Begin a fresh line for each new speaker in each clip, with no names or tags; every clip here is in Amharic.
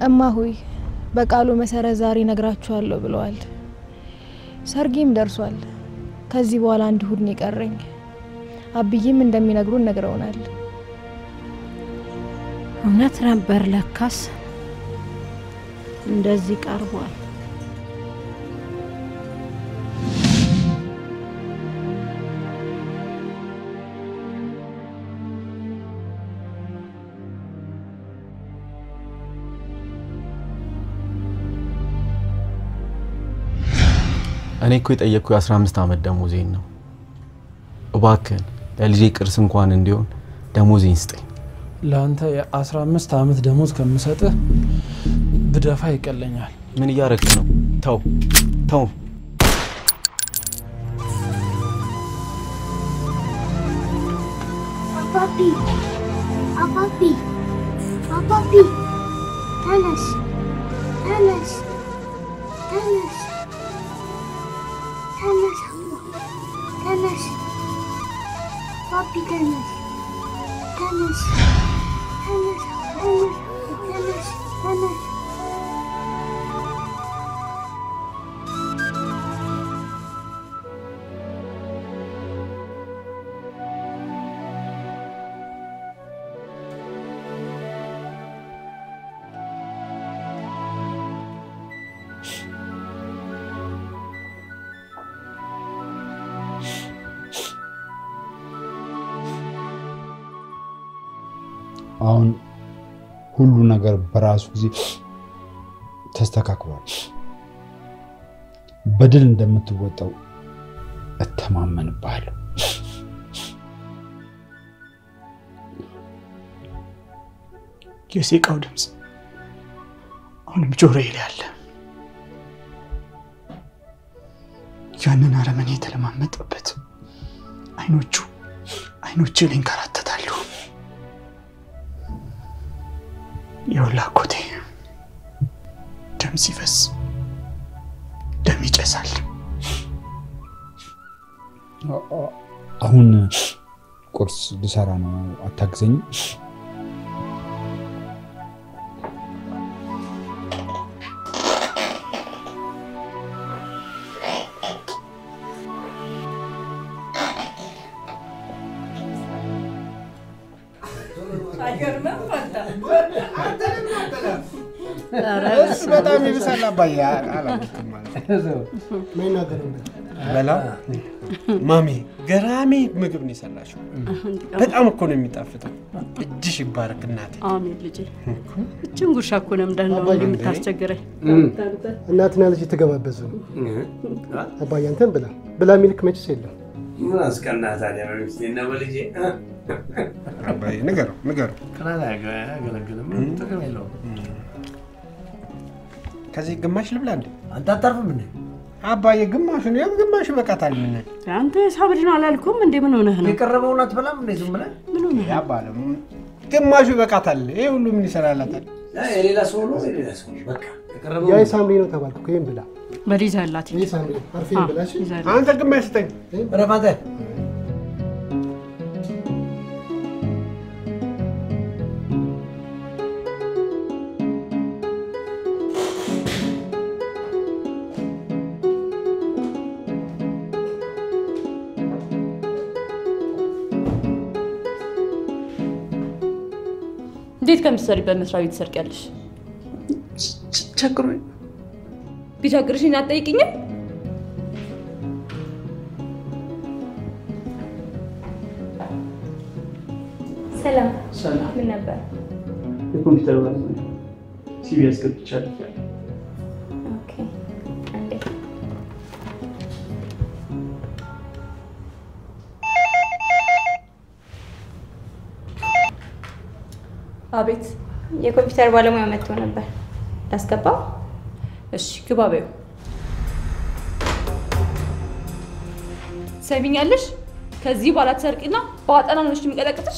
እማ ሆይ በቃሉ መሰረት ዛሬ ነግራችኋለሁ ብለዋል። ሰርጌም ደርሷል። ከዚህ በኋላ አንድ እሁድ ነው የቀረኝ። አብዬም እንደሚነግሩን ነግረውናል።
እውነት ነበር ለካስ እንደዚህ ቀርቧል።
እኔ እኮ የጠየቅኩ የ15 ዓመት ደሞዜን ነው። እባክህን ለልጄ ቅርስ እንኳን እንዲሆን ደሞዜን ስጠኝ።
ለአንተ የ15 ዓመት ደሞዝ ከምሰጥህ ብደፋ ይቀለኛል።
ምን እያረክ ነው? ተው ተው።
አባቢ አባቢ አባቢ ተነስ ተነስ ተነስ ተነስ ተነስ አባቢ ተነስ ተነስ ተነስ ተነስ ተነስ
አሁን ሁሉ ነገር በራሱ ጊዜ ተስተካክሏል። በድል እንደምትወጣው እተማመንብሃለሁ።
የሴቃው ድምፅ አሁንም ጆሮዬ ላይ አለ። ያንን አረመኔ የተለማመጠበት አይኖቹ አይኖቼ ላይ ይንከራተታሉ። የወላ ኮቴ ደም ሲፈስ ደም ይጨሳል።
አሁን ቁርስ ልሰራ ነው። አታግዘኝም?
እሱ በጣም ይብሳል አባዬ። አላውቅም ማለት በላ ማሚ ገራሚ ምግብ ነው የሰራሽው። በጣም እኮ ነው የሚጣፍጠው። እጅሽ ይባረክ እናቴ።
አሜን ልጄ። እችን ጉርሻ እኮ ነው ምዳን ነው የምታስቸግረኝ።
እናትና ልጅ የተገባበዙ ነው። አባዬ አንተን ብላ ብላ ሚልክ መችስ የለም።
ምን አስቀና ታዲያ በሚስቴና በልጄ
አባዬ ንገረው ንገረው።
ቅናት አያገለግልም። ጥቅም የለውም።
ከዚህ ግማሽ ልብላ እንዴ?
አንተ አታርፍም እንዴ?
አባዬ ግማሹን ያው ግማሹ ይበቃታል። ምን
አንተ የሳብሪ ነው አላልኩም እንዴ? ምን ሆነህ ነው?
የቀረበውን አትበላም እንዴ? ዝም ብለህ
ምን ሆነህ ነው?
ያባለ ግማሹ ይበቃታል። ይሄ ሁሉ ምን ይሰራላታል?
የሌላ ሰው ነው የሌላ ሰው ነው። በቃ የቀረበው
ያ የሳምሪ ነው ተባልኩ። ይህም ብላ
በሊዛ ያላት
ይህ ሳምሪ አርፌን ብላ እሺ?
አንተ ግማሽ ስጠኝ።
ረፍ አንተ
እንዴት ከምትሰሪበት መስሪያ ቤት ትሰርቂያለሽ?
ቸግሮኝ
ቢቸግርሽኝ አትጠይቂኝም?
ሰላም
ሰላም።
ምን ነበር?
የኮምፒውተር ባለሙያ ሲቪ አስገብቻለሁ።
ኦኬ አንዴ
አቤት።
የኮምፒውተር ባለሙያ መጥቶ ነበር። ላስገባው?
እሺ ግባ በይው። ሰሚኛለሽ? ከዚህ በኋላ ትሰርቂና በአጠና ነው የሚቀጠቅጥሽ።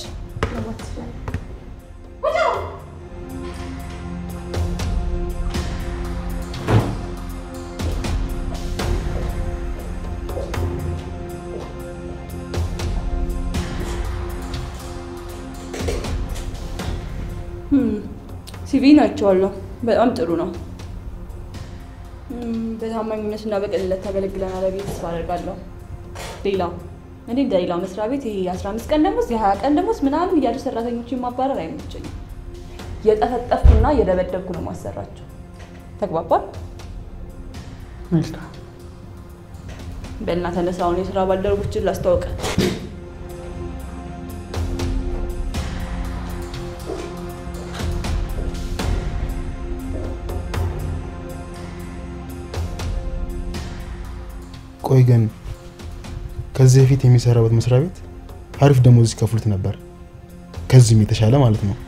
ሲቪ ናቸዋለሁ። በጣም ጥሩ ነው። እም፣ በታማኝነትና በቅንነት ታገለግለናል ብዬ ተስፋ አደርጋለሁ። ሌላ እኔ እንደ ሌላው መስሪያ ቤት ይሄ የ15 ቀን ደሞዝ የ20 ቀን ደሞዝ ምናምን እያሉ ሰራተኞችን ማባረር አይመቸኝም። የጠፈጠፍኩና የደበደብኩ ነው ማሰራቸው። ተግባባል?
መልካም
በእና ተነሳውን የስራ ባልደረቦችን ላስተዋውቅ።
ቆይ ግን ከዚህ በፊት የሚሰራበት መስሪያ ቤት አሪፍ ደሞዝ ይከፍሉት ነበር፣ ከዚህም የተሻለ ማለት ነው።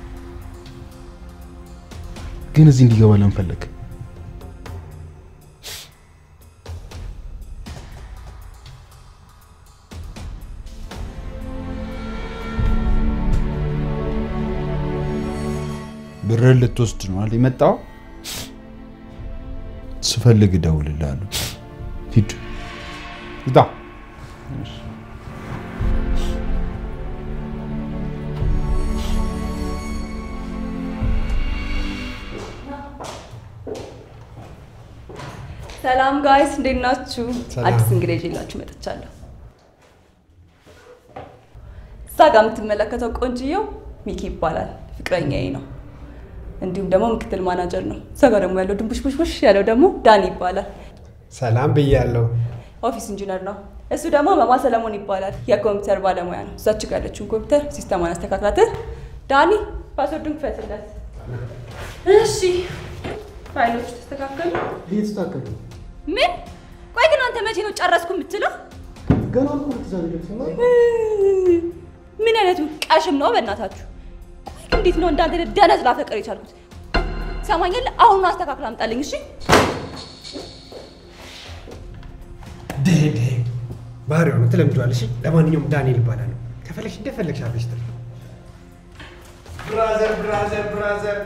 ግን እዚህ እንዲገባ ለምን ፈለግ?
ብርህን ልትወስድ ነው አይደል የመጣው? ስፈልግ እደውልልሃለሁ። ሂድ ውጣ።
ሰላም ጋይስ፣ እንዴት ናችሁ?
ሰላም።
አዲስ እንግዳ ይዤላችሁ መጥቻለሁ። እዛ ጋር የምትመለከተው ቆንጅየው ሚኪ ይባላል፣ ፍቅረኛዬ ነው። እንዲሁም ደግሞ ምክትል ማናጀር ነው። እዛ ጋር ደግሞ ያለው ድንቡሽቡሽቡሽ ያለው ደግሞ ዳኒ ይባላል፣
ሰላም ብያለሁ።
ኦፊስ ኢንጂነር ነው። እሱ ደግሞ መማ ሰለሞን ይባላል፣ የኮምፒውተር ባለሙያ ነው። እዛች ጋር ያለችውን ኮምፒውተር ሲስተማን አስተካክላት። ዳኒ ፓስወርዱን ክፈትለት። እሺ፣ ፋይሎች ተስተካከሉ።
እየተስተካከሉ ነው።
ምን? ቆይ ግን አንተ መቼ ነው ጨረስኩ የምትለው?
ገና እኮ ትእዛዝ ይደርስና
ምን አይነቱ ቀሽም ነው በእናታችሁ? ቆይ ግን እንዴት ነው እንዳንተ ደነዝ ላፈቅር የቻልኩት? ሰማኛል። አሁኑን አስተካክል አምጣልኝ። እሺ
ደደ ባህሪዋ ነው፣ ትለምጂዋለሽ። ለማንኛውም ዳንኤል ይባላል። ከፈለግሽ እንደፈለግሽ አድርገሽ ጥሪ። ብራዘር ብራዘር ብራዘር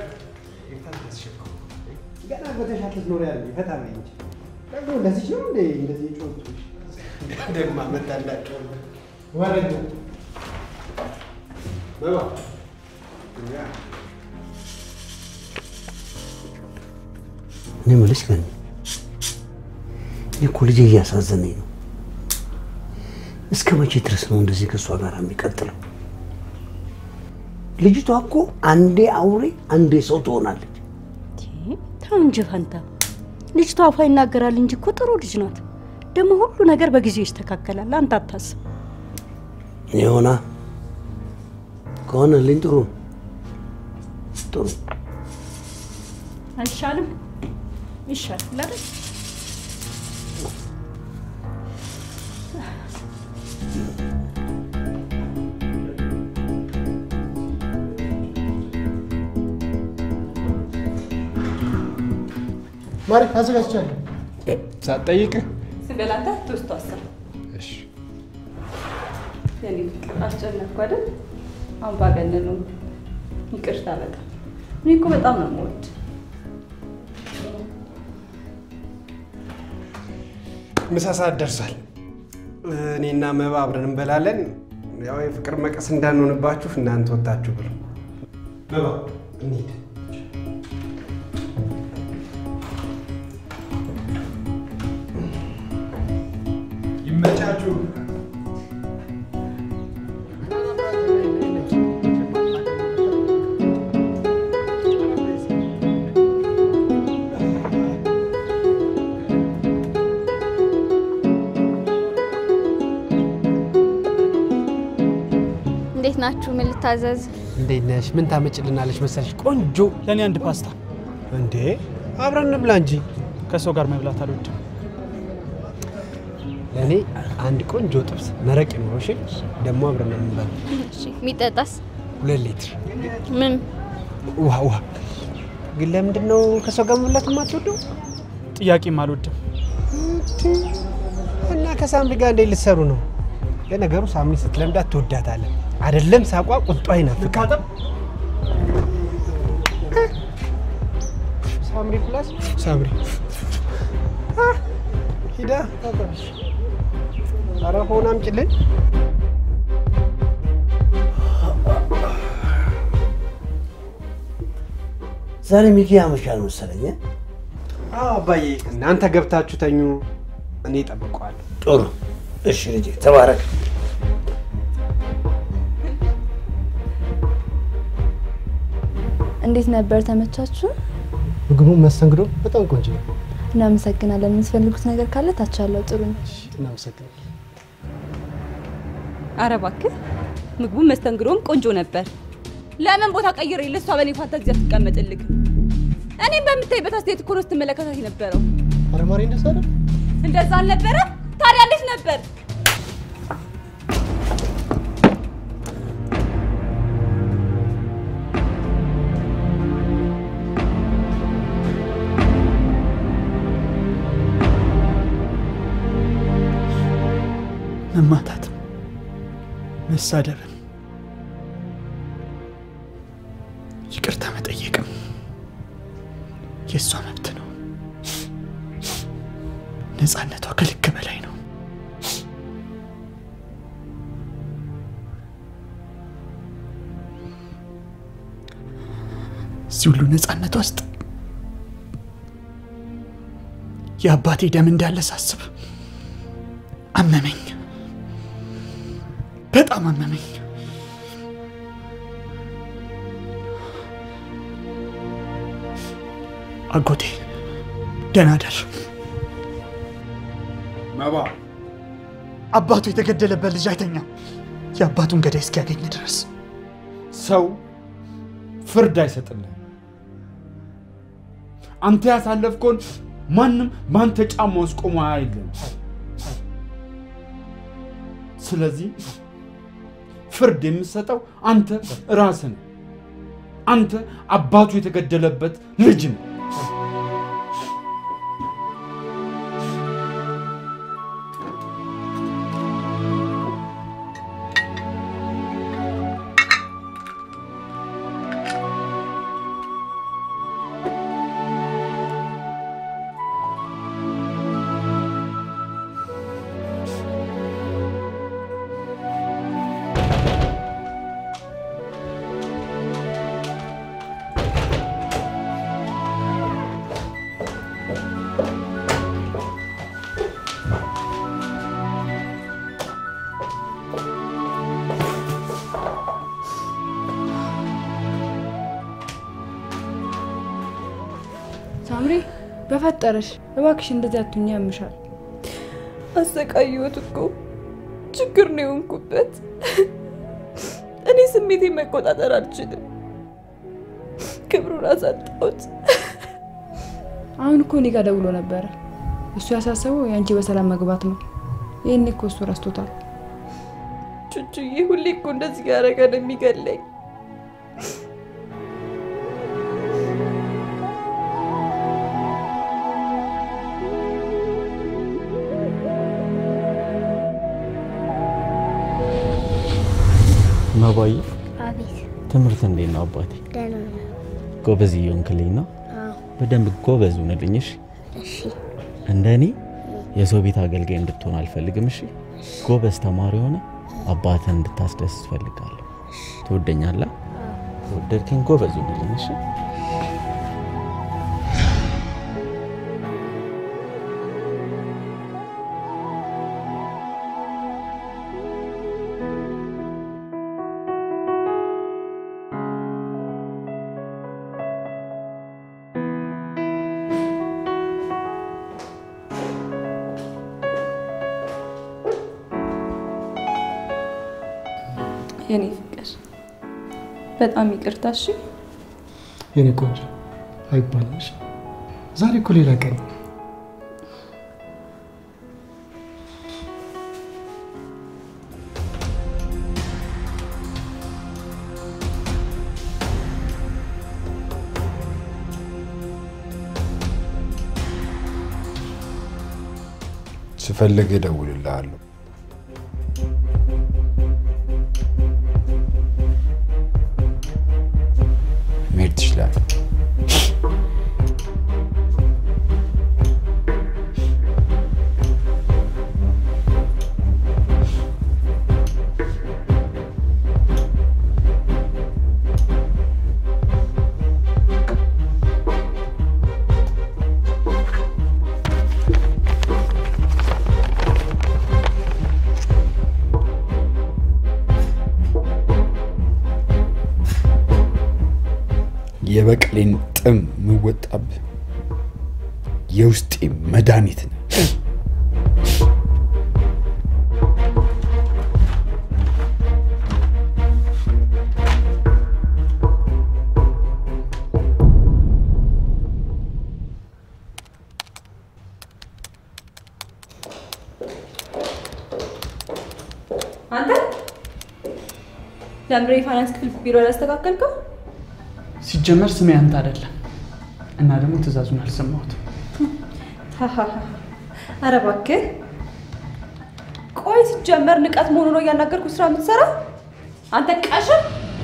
ገና በተሻለ ኖር ያለ ፈታ በይ እንጂ ደግሞ እንደዚህ ነው እንዴ? እንደዚህ ጮቱ ደግማ መጣላቸው ወረኛ በባ
እኔ የምልሽ ግን እኔ እኮ ልጄ እያሳዘነኝ ነው። እስከ መቼ ድረስ ነው እንደዚህ ከእሷ ጋር የሚቀጥለው? ልጅቷ እኮ አንዴ አውሬ አንዴ ሰው ትሆናለች።
ተው እንጂ ፈንታ፣ ልጅቷ አፏ ይናገራል እንጂ እኮ ጥሩ ልጅ ናት። ደግሞ ሁሉ ነገር በጊዜው ይስተካከላል። አንተ አታስብ።
የሆና ከሆነልኝ ጥሩ ነው። ጥሩ
አይሻልም? ይሻላል አይደል?
ማሪ አዘጋጅቻለሁ።
ሳትጠይቅህ
ዝም በል አንተ ትውስቱ አስር
እሺ
የኔ ፍቅር አስጨነቅኩ አይደል? አሁን ባገነን ነው። ይቅርታ በጣም እኔ እኮ በጣም ነው የምወድ።
ምሳ ሰዓት ደርሷል። እኔና መባ አብረን እንበላለን። ያው የፍቅር መቀስ እንዳንሆንባችሁ እናንተ ወጣችሁ ብሎ መባ እንሂድ። ይመቻችሁ።
እንዴት ናችሁ? ምን ልታዘዝ?
እንዴት ነሽ? ምን ታመጭልናለች መሰለሽ? ቆንጆ
ለእኔ አንድ ፓስታ።
እንዴ አብረን እንብላ እንጂ።
ከሰው ጋር መብላት አልወድም።
ለእኔ አንድ ቆንጆ ጥብስ መረቅ ነው። እሺ ደግሞ አብረን ነው የምንበላው።
እሺ፣ የሚጠጣስ
ሁለት ሊትር
ምን?
ውሃ ውሃ። ግን ለምንድን ነው ከሰው ጋር መብላት የማትወደው?
ጥያቄም አልወድም።
እና ከሳምሪ ጋር እንዴት ልትሰሩ ነው? ለነገሩ ሳምሪ ስትለምዳት ትወዳታለህ። አይደለም ሳቋ ቁጧ ይናፍቃል። ሳምሪ ፕላስ ሳምሪ አ፣ ሂዳ ታጠብሽ። ኧረ ሆና አምጪልን።
ዛሬ ሚኪ ያመሻል መሰለኝ።
አዎ አባዬ፣ እናንተ ገብታችሁ ተኙ፣ እኔ እጠብቀዋለሁ።
ጥሩ። እሺ ልጄ ተባረክ።
እንዴት ነበር? ተመቻችሁ?
ምግቡ መስተንግዶ በጣም ቆንጆ ነው።
እናመሰግናለን። የምትፈልጉት ነገር ካለ ታች ያለው ጥሩ ነው።
እናመሰግናለን።
አረ እባክህ ምግቡም መስተንግዶም ቆንጆ ነበር። ለምን ቦታ ቀይሬ ለሷ በኔ ፋንታ ጊዜ አትቀመጥልክ? እኔም በምታይበት አስተያየት እኮ ነው ስትመለከታት የነበረው።
አረ ማሬ እንደዛ አይደል?
እንደዛ አልነበረ? ታዲያ እንዴት ነበር?
መማታትም መሳደብም ይቅርታ መጠየቅም የእሷ መብት ነው። ነፃነቷ ከልክ በላይ ነው። እዚህ ሁሉ ነፃነት ውስጥ የአባቴ ደም እንዳለ ሳስብ አመመኝ። በጣም አመመኝ። አጎቴ ደህና ደር።
መባ
አባቱ የተገደለበት ልጅ አይተኛም የአባቱን ገዳይ እስኪያገኝ ድረስ።
ሰው ፍርድ አይሰጥልህ። አንተ ያሳለፍከውን ማንም በአንተ ጫማ ውስጥ ቆሞ አይልም። ስለዚህ ፍርድ የምትሰጠው አንተ ራስህ ነህ። አንተ አባቱ የተገደለበት ልጅ ነው።
ሳምሪ በፈጠረሽ እባክሽ እንደዚህ አትሁኝ፣ ያምሻል።
አሰቃየሁት እኮ ችግር ነው የሆንኩበት። እኔ ስሜቴ መቆጣጠር አልችልም። ክብሩን አሳጣሁት።
አሁን እኮ እኔ ጋር ደውሎ ነበረ። እሱ ያሳሰበው የአንቺ በሰላም መግባት ነው። ይህን እኮ እሱ ረስቶታል።
ቹቹዬ ሁሌ እኮ እንደዚህ ያደረገ ነው የሚገለኝ።
መባዬ
አቤት
ትምህርት እንዴት ነው አባቴ?
ደህና ነው።
ጎበዝ እየሆንክልኝ ነው።
አዎ
በደንብ ጎበዝ ሁንልኝ እሺ።
እሺ
እንደ እኔ የሰው ቤት አገልጋይ እንድትሆን አልፈልግም እሺ። ጎበዝ ተማሪ ሆነ አባትህን እንድታስደስት እፈልጋለሁ። ትወደኛለህ? ከወደድከኝ ጎበዝ ሁንልኝ እሺ።
የኔ ፍቅር በጣም ይቅርታ እሺ።
የኔ ቆንጆ አይባልም። እሺ? ዛሬ እኮ ሌላ ቀን ነው።
ስፈልግ እደውልልሃለሁ። መሄድ ትችላለህ። የበቀሌን ጥም የምወጣብህ የውስጤ መድኃኒት ነው።
አንተ ለምሬ የፋይናንስ ክፍል ቢሮ ያስተካከልከው?
ሲጀመር ስሜ አንተ አይደለም እና ደግሞ ትእዛዙን አልሰማሁትም።
ኧረ እባክህ ቆይ፣ ሲጀመር ንቀት መሆኑ ነው እያናገርኩ ስራ የምትሰራ አንተ ቀሽም።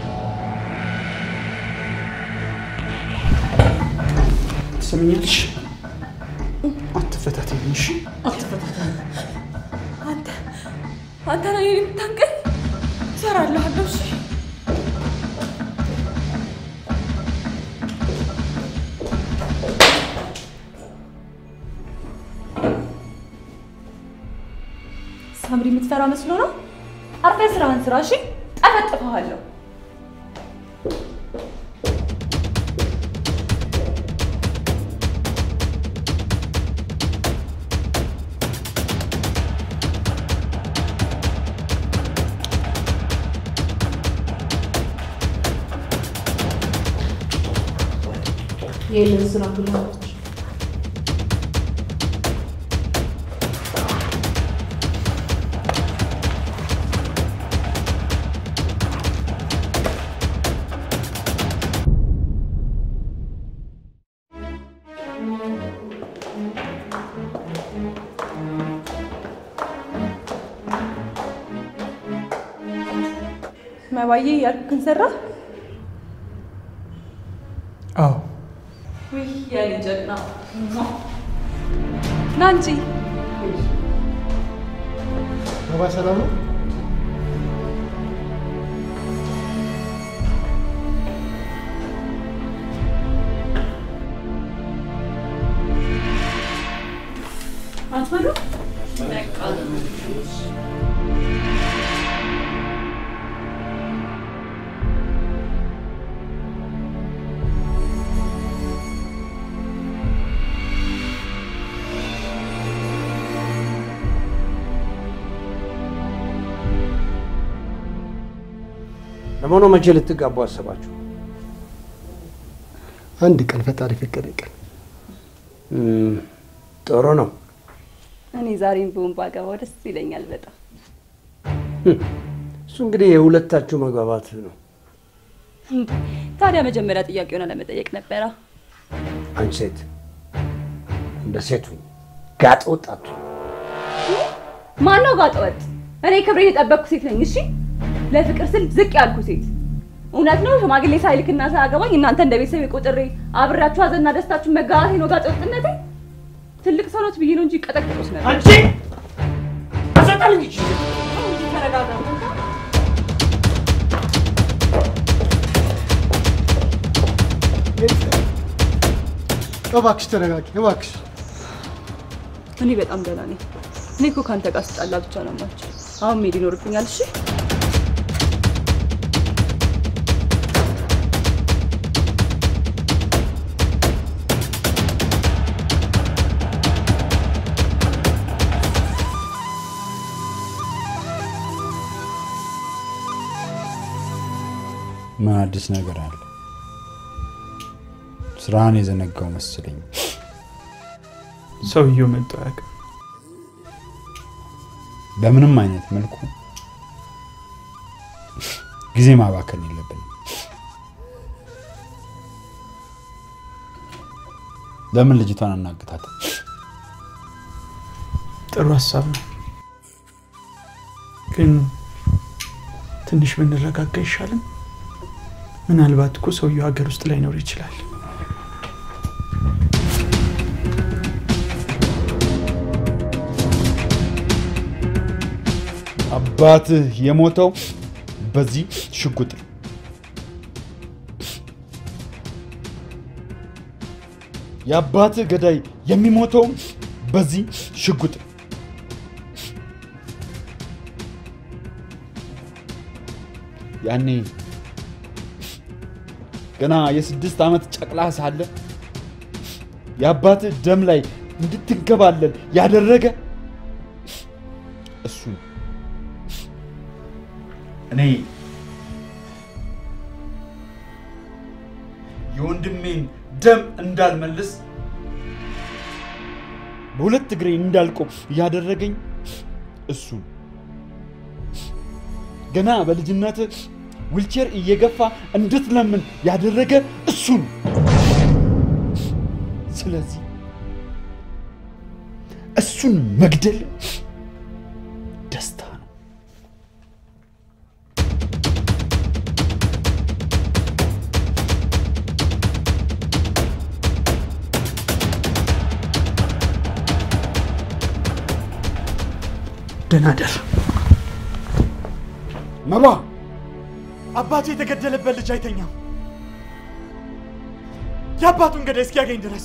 ትሰምኛለሽ? አትፈታተኝ፣ እሺ?
አትፈታተኝ። አንተ አንተ ነው እኔን የምታንቀኝ? እሰራልሃለሁ። እሺ ሳምሪ የምትፈራ መስሎ ነው? አርፈህ ስራህን ስራ። እሺ ጠፈጥፈሃለሁ።
ይህንን ስራ ብላለች።
መባዬ ያልኩህን ሰራ?
አዎ
ውይ የኔ ጀግና ና እንጂ
ባባ ሰላም ነው?
አትበሉ።
ለመሆኑ መቼ ልትጋቡ አሰባችሁ?
አንድ ቀን ፈጣሪ ፈቀደ ቀን
እም፣ ጥሩ ነው።
እኔ ዛሬም ቢሆን ባገባው ደስ ይለኛል በጣም።
እሱ እንግዲህ የሁለታችሁ መግባባት ነው።
እንዴ፣ ታዲያ መጀመሪያ ጥያቄውን አለመጠየቅ ነበረ።
አንቺ ሴት እንደ ሴቱ ጋጥ ወጣቱ
ማነው ጋጠ ወጥ? እኔ ክብሬን የጠበቅኩ ሴት ነኝ። እሺ፣ ለፍቅር ስል ዝቅ ያልኩ ሴት። እውነት ነው ሽማግሌ ሳይልክና ሳያገባኝ እናንተ እንደ ቤተሰብ ቆጥሬ አብሬያችሁ ሀዘንና ደስታችሁን መጋራቴ ነው ጋጠ ወጥነቴ። ትልቅ ሰው ኖት ብዬ ነው እንጂ ቀጠቅጦስ ነበር።
አንቺ አሰጣልኝ እቺ
ተረጋጋ።
እባክሽ ተረጋጊ፣ እባክሽ።
እኔ በጣም ደህና ነኝ። እኔ እኮ ከአንተ ጋር ስጣላ ብቻ ነው የማልችል። አሁን መሄድ ይኖርብኛል። እሺ
ምን አዲስ ነገር አለ? ስራህን የዘነጋው መስለኝ።
ሰውየው መጥቶ አያውቅም።
በምንም አይነት መልኩ ጊዜ ማባከን የለብንም። ለምን ልጅቷን አናግታት?
ጥሩ ሀሳብ ነው፣ ግን ትንሽ ብንረጋጋ አይሻልም? ምናልባት እኮ ሰውየው ሀገር ውስጥ ላይኖር ይችላል።
አባትህ የሞተው በዚህ ሽጉጥ ነው። የአባትህ ገዳይ የሚሞተው በዚህ ሽጉጥ ነው። ያኔ ገና የስድስት ዓመት ጨቅላ ሳለ የአባትህ ደም ላይ እንድትንከባለል ያደረገ እሱ ነው። እኔ የወንድሜን ደም እንዳልመልስ በሁለት እግሬ እንዳልቆም ያደረገኝ እሱ ነው። ገና በልጅነት ዊልቸር እየገፋ እንድትለምን ያደረገ እሱ ነው። ስለዚህ እሱን መግደል ደስታ ነው።
ደህና ደር
መባ አባቱ የተገደለበት ልጅ አይተኛም። የአባቱን ገዳይ እስኪያገኝ ድረስ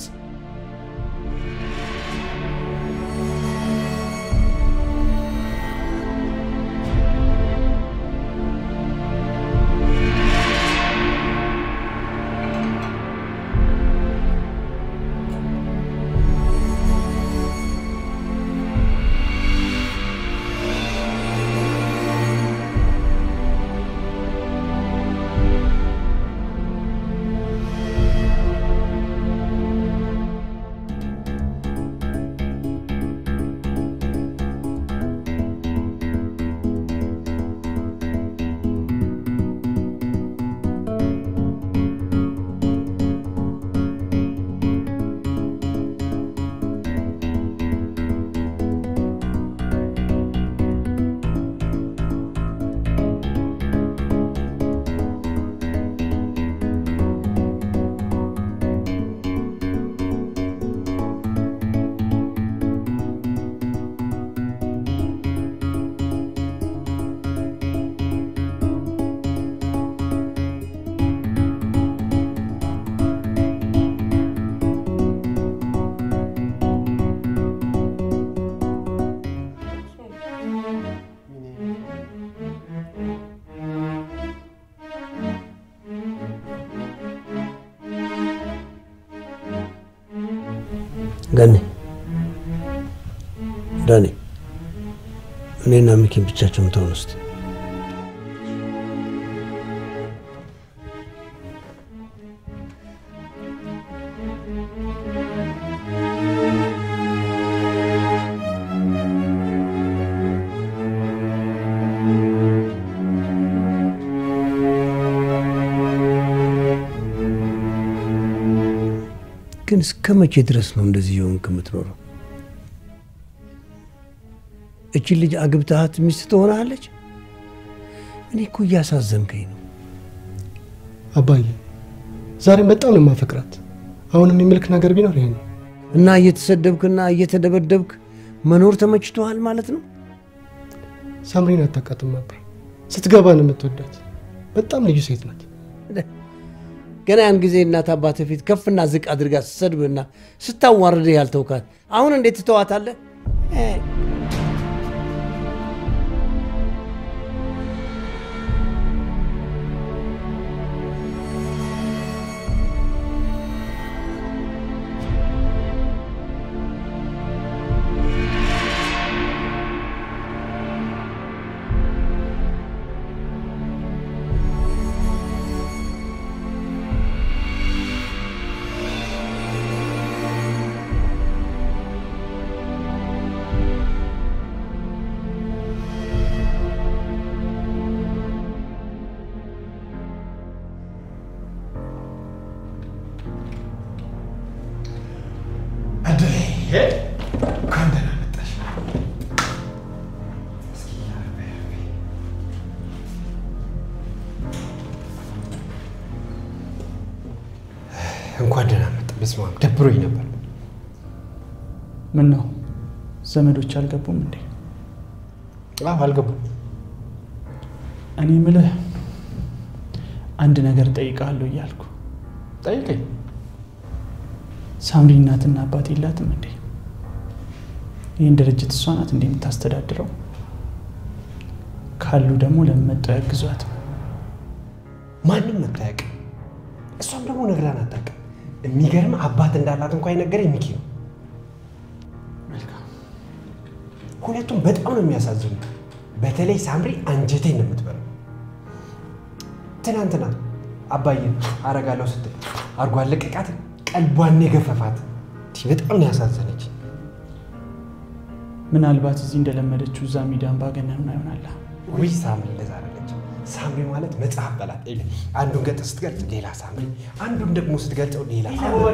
ገኔ ዳኔ እኔና ሚኪን ብቻቸውን ተውን እስቲ። ግን እስከ መቼ ድረስ ነው እንደዚህ የሆንክ የምትኖረው? እችን ልጅ አግብተሃት ሚስት ትሆናለች? እኔ እኮ እያሳዘንከኝ ነው።
አባዬ ዛሬም በጣም ነው የማፈቅራት። አሁንም የሚልክ ነገር ቢኖር ይሄ ነው።
እና እየተሰደብክና እየተደበደብክ መኖር ተመችቶሃል ማለት ነው?
ሳምሪን አታውቃትም ነበር። ስትገባ ነው የምትወዳት። በጣም ልዩ ሴት ናት።
ገና ያን ጊዜ እናት አባት ፊት ከፍና ዝቅ አድርጋ ስትሰድብና ስታዋርድህ ያልተውካት አሁን እንዴት ትተዋታለህ? እ፣
እድሌ እንኳን ደህና መጣሽ።
እንኳን ደህና መጣ። በስመ አብ ደብሮኝ ነበር።
ምን ነው ዘመዶች አልገቡም እንዴ?
አዎ አልገቡም።
እኔ ምልህ አንድ ነገር ጠይቃለሁ እያልኩ
ጠይቀኝ።
ሳምሪ እናትና አባት የላትም እንዴ? ይህን ድርጅት እሷ ናት እንዴ የምታስተዳድረው? ካሉ ደግሞ ለምን መጥተው ያግዟት?
ማንም መታየቅ እሷም ደግሞ ነግራን አታውቅም። የሚገርም አባት እንዳላት እንኳ የነገረኝ ሚኪ ነው። ሁለቱም በጣም ነው የሚያሳዝኑ። በተለይ ሳምሪ አንጀቴን ነው የምትበለው። ትናንትና አባዬን አረጋለሁ ስትል አርጎ አለቀቃት፣ ቀልቧን የገፈፋት። በጣም ነው ያሳዘነች።
ምናልባት እዚህ እንደለመደችው እዛ ሚዲያን ባገነን ይሆናል።
ውይ ሳምሪ እንደዛ አይደለች። ሳምሪ ማለት መጽሐፍ በላት። ይኸውልህ፣ አንዱን ገጽ ስትገልጽ ሌላ ሳምሪ፣ አንዱን ደግሞ ስትገልጸው ሌላ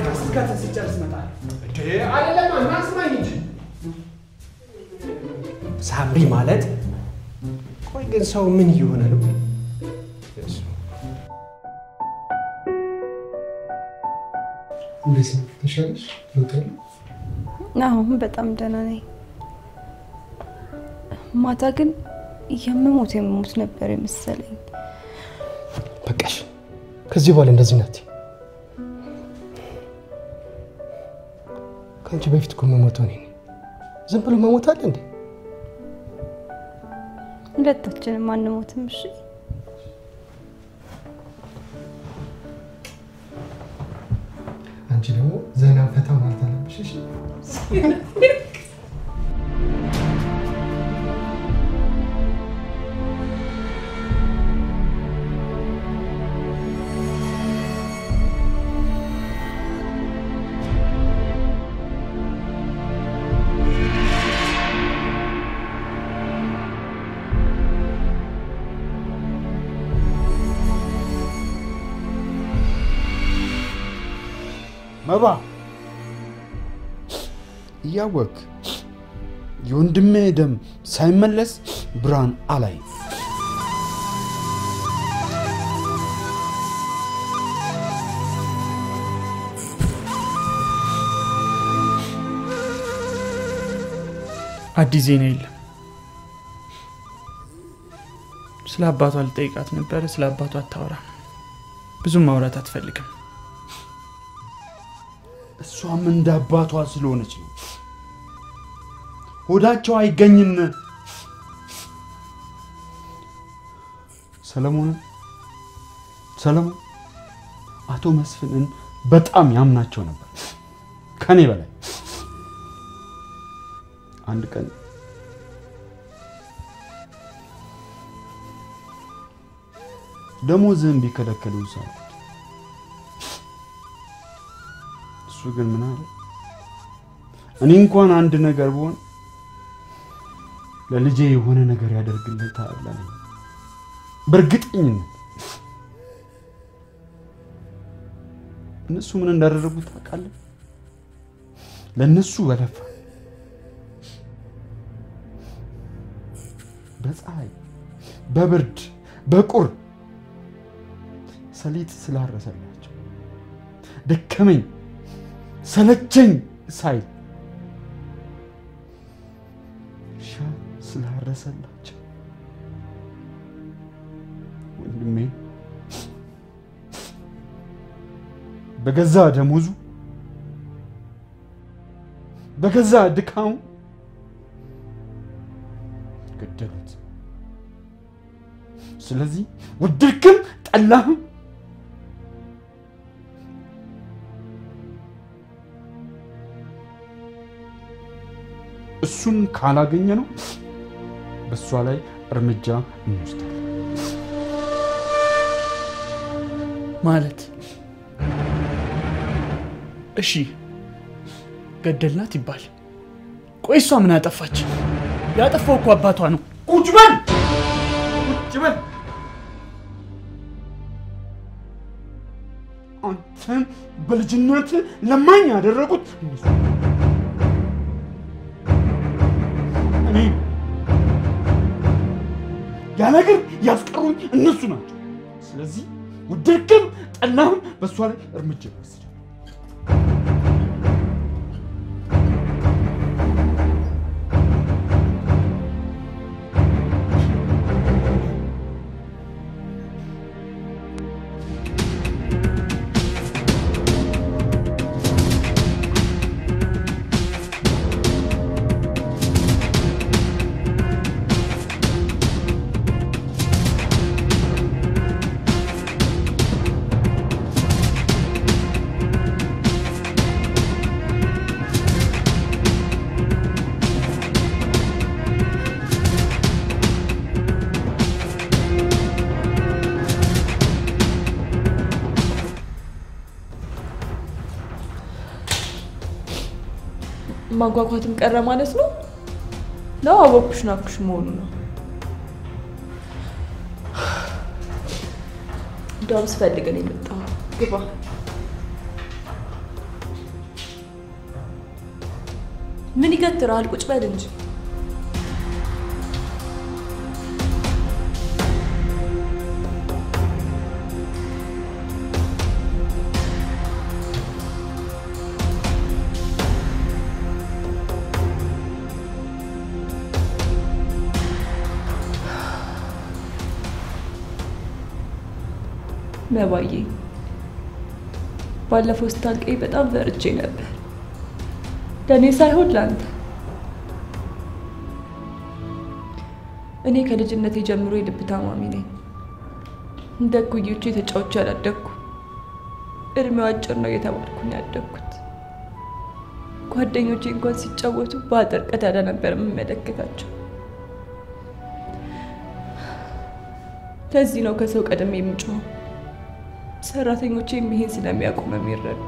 ሳምሪ ማለት ቆይ ግን ሰው ምን እየሆነ ነው?
እንዴት ነው? ተሻለሽ? ለውጥ አለ?
አሁን በጣም ደህና ነኝ። ማታ ግን የምሞት የምሞት ነበር የመሰለኝ።
በቃሽ። ከዚህ በኋላ እንደዚህ ናት። ከአንቺ በፊት እኮ የምሞተው እኔ ነኝ። ዝም ብሎ መሞት አለ እንዴ?
ሁለታችንም አንሞትም። እሺ
አንቺ ደግሞ ዘና ፈታ ማለት አለብሽ። እሺ
መባ እያወቅ የወንድሜ ደም ሳይመለስ ብርሃን አላይ
አዲስ ዜና የለም። ስለ አባቷ ልጠይቃት ነበረ። ስለ አባቷ አታወራም። ብዙም ማውራት አትፈልግም።
እሷም እንደ አባቷ ስለሆነች ነው። ሆዳቸው አይገኝም። ሰለሞንን ሰለሞን አቶ መስፍንን በጣም ያምናቸው ነበር ከኔ በላይ። አንድ ቀን ደሞዝህን ቢከለከሉ ሳልኩት፣ እሱ ግን ምን አለ? እኔ እንኳን አንድ ነገር ብሆን ለልጄ የሆነ ነገር ያደርግለታል አለኝ። በእርግጠኝነት እነሱ ምን እንዳደረጉት ታውቃለህ? ለእነሱ በለፋ በፀሐይ በብርድ በቁር ሰሊጥ ስላረሰላቸው ደከመኝ ሰለቸኝ ሳይል እርሻ ስላረሰላቸው ወንድሜ በገዛ ደሞዙ በገዛ ድካሙ ገደሉት። ስለዚህ ወደድክም ጠላህም እሱን ካላገኘ ነው በእሷ ላይ እርምጃ እንወስዳለን።
ማለት እሺ ገደልናት ይባል። ቆይ እሷ ምን አጠፋች? ያጠፋው እኮ አባቷ ነው።
ቁጭ በል ቁጭ በል። አንተን በልጅነት ለማኝ ያደረጉት እነሱ እኔ ያለ እግር ያስቀሩኝ እነሱ ናቸው። ስለዚህ ወደድክም ጠላህም በእሷ ላይ እርምጃ ይወስዳል።
ማጓጓትም ቀረ ማለት ነው ነው አወኩሽ ናኩሽ መሆኑ ነው። እንደውም ስፈልገን የመጣው ግባ። ምን ይገትራል? ቁጭ በል እንጂ። መባዬ ባለፈው ስታልቀኝ በጣም ፈርቼ ነበር። ለእኔ ሳይሆን ለአንተ። እኔ ከልጅነቴ ጀምሮ የልብ ታማሚ ነኝ። እንደ እኩዮቼ ተጫውቼ ያላደግኩ እድሜው አጭር ነው እየተባልኩኝ ያደግኩት። ጓደኞቼ እንኳን ሲጫወቱ በአጥር ቀዳዳ ነበር የምመለከታቸው። ለዚህ ነው ከሰው ቀደም የምጮኸው። ሰራተኞቼ ይሄን ስለሚያውቁ ነው የሚረዱ።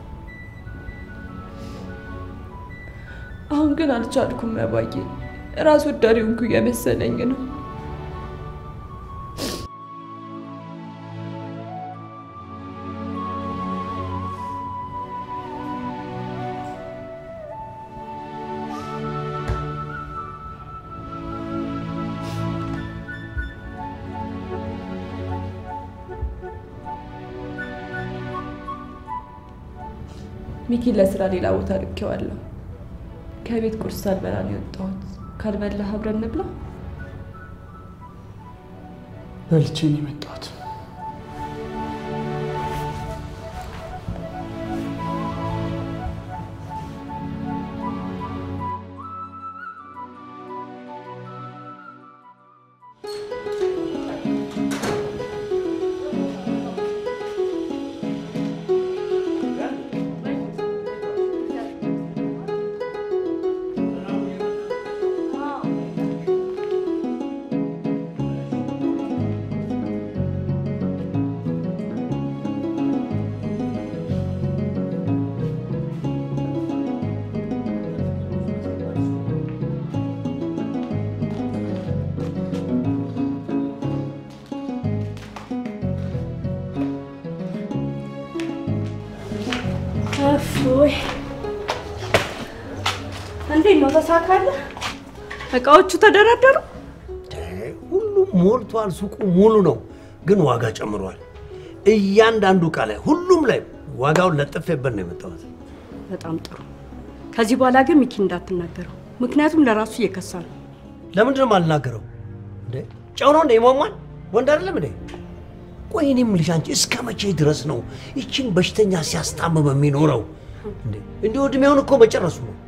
አሁን ግን አልቻልኩም መባዬ፣ ራስ ወዳድ ሆንኩ እየመሰለኝ ነው። ሚኪን ለስራ ሌላ ቦታ ልኬዋለሁ። ከቤት ቁርስ ሳልበላ ነው የወጣሁት። ካልበላህ አብረን እንብላ።
በልቼ ነው የመጣሁት።
እፎይ! እንዴት ነው ተሳካለህ? እቃዎቹ ተደረደሩ?
ሁሉም ሞልቷል። ሱቁ ሙሉ ነው፣ ግን ዋጋ ጨምሯል። እያንዳንዱ እቃ ላይ ሁሉም ላይ ዋጋውን ለጥፌበት ነው የመጣሁት።
በጣም ጥሩ። ከዚህ በኋላ ግን ሚኪ እንዳትናገረው፣ ምክንያቱም ለራሱ እየከሳ ነው።
ለምንድን ነው የማልናገረው? እንዴ ጨው ነው እንደ ይሟሟል? ወንድ አይደለም እንዴ? ቆይ እኔ የምልሽ አንቺ እስከ መቼ ድረስ ነው ይችን በሽተኛ ሲያስታምም የሚኖረው? እንዴ እንዲሁ እድሜውን እኮ መጨረሱ ነው።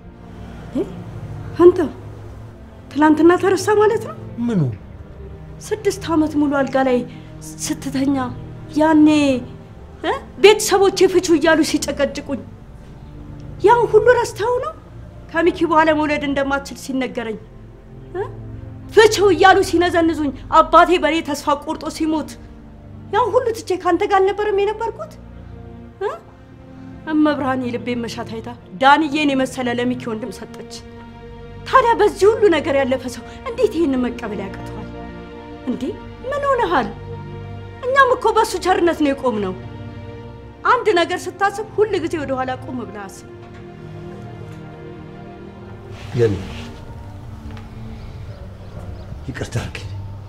አንተ ትላንትና ተረሳ ማለት ነው?
ምኑ?
ስድስት ዓመት ሙሉ አልጋ ላይ ስትተኛ ያኔ እ ቤተሰቦቼ ፍቹ እያሉ ሲጨቀጭቁኝ ያን ሁሉ ረስተው ነው ከሚኪ በኋላ መውለድ እንደማትችል ሲነገረኝ እ ፍቺው እያሉ ሲነዘንዙኝ አባቴ በእኔ ተስፋ ቆርጦ ሲሞት ያን ሁሉ ትቼ ካንተ ጋር አልነበረም የነበርኩት እ እመብርሃን የልቤን መሻት አይታ ዳንዬን የመሰለ ለሚኪ ወንድም ሰጠች። ታዲያ በዚህ ሁሉ ነገር ያለፈ ሰው እንዴት ይህን መቀበል ያቅተዋል እንዴ? ምን ሆነሃል? እኛም እኮ በእሱ ቸርነት ነው የቆምነው። አንድ ነገር ስታስብ ሁል ጊዜ ወደኋላ ቆም ብለህ አስብ።
ግን ይቅርታ አድርግልኝ።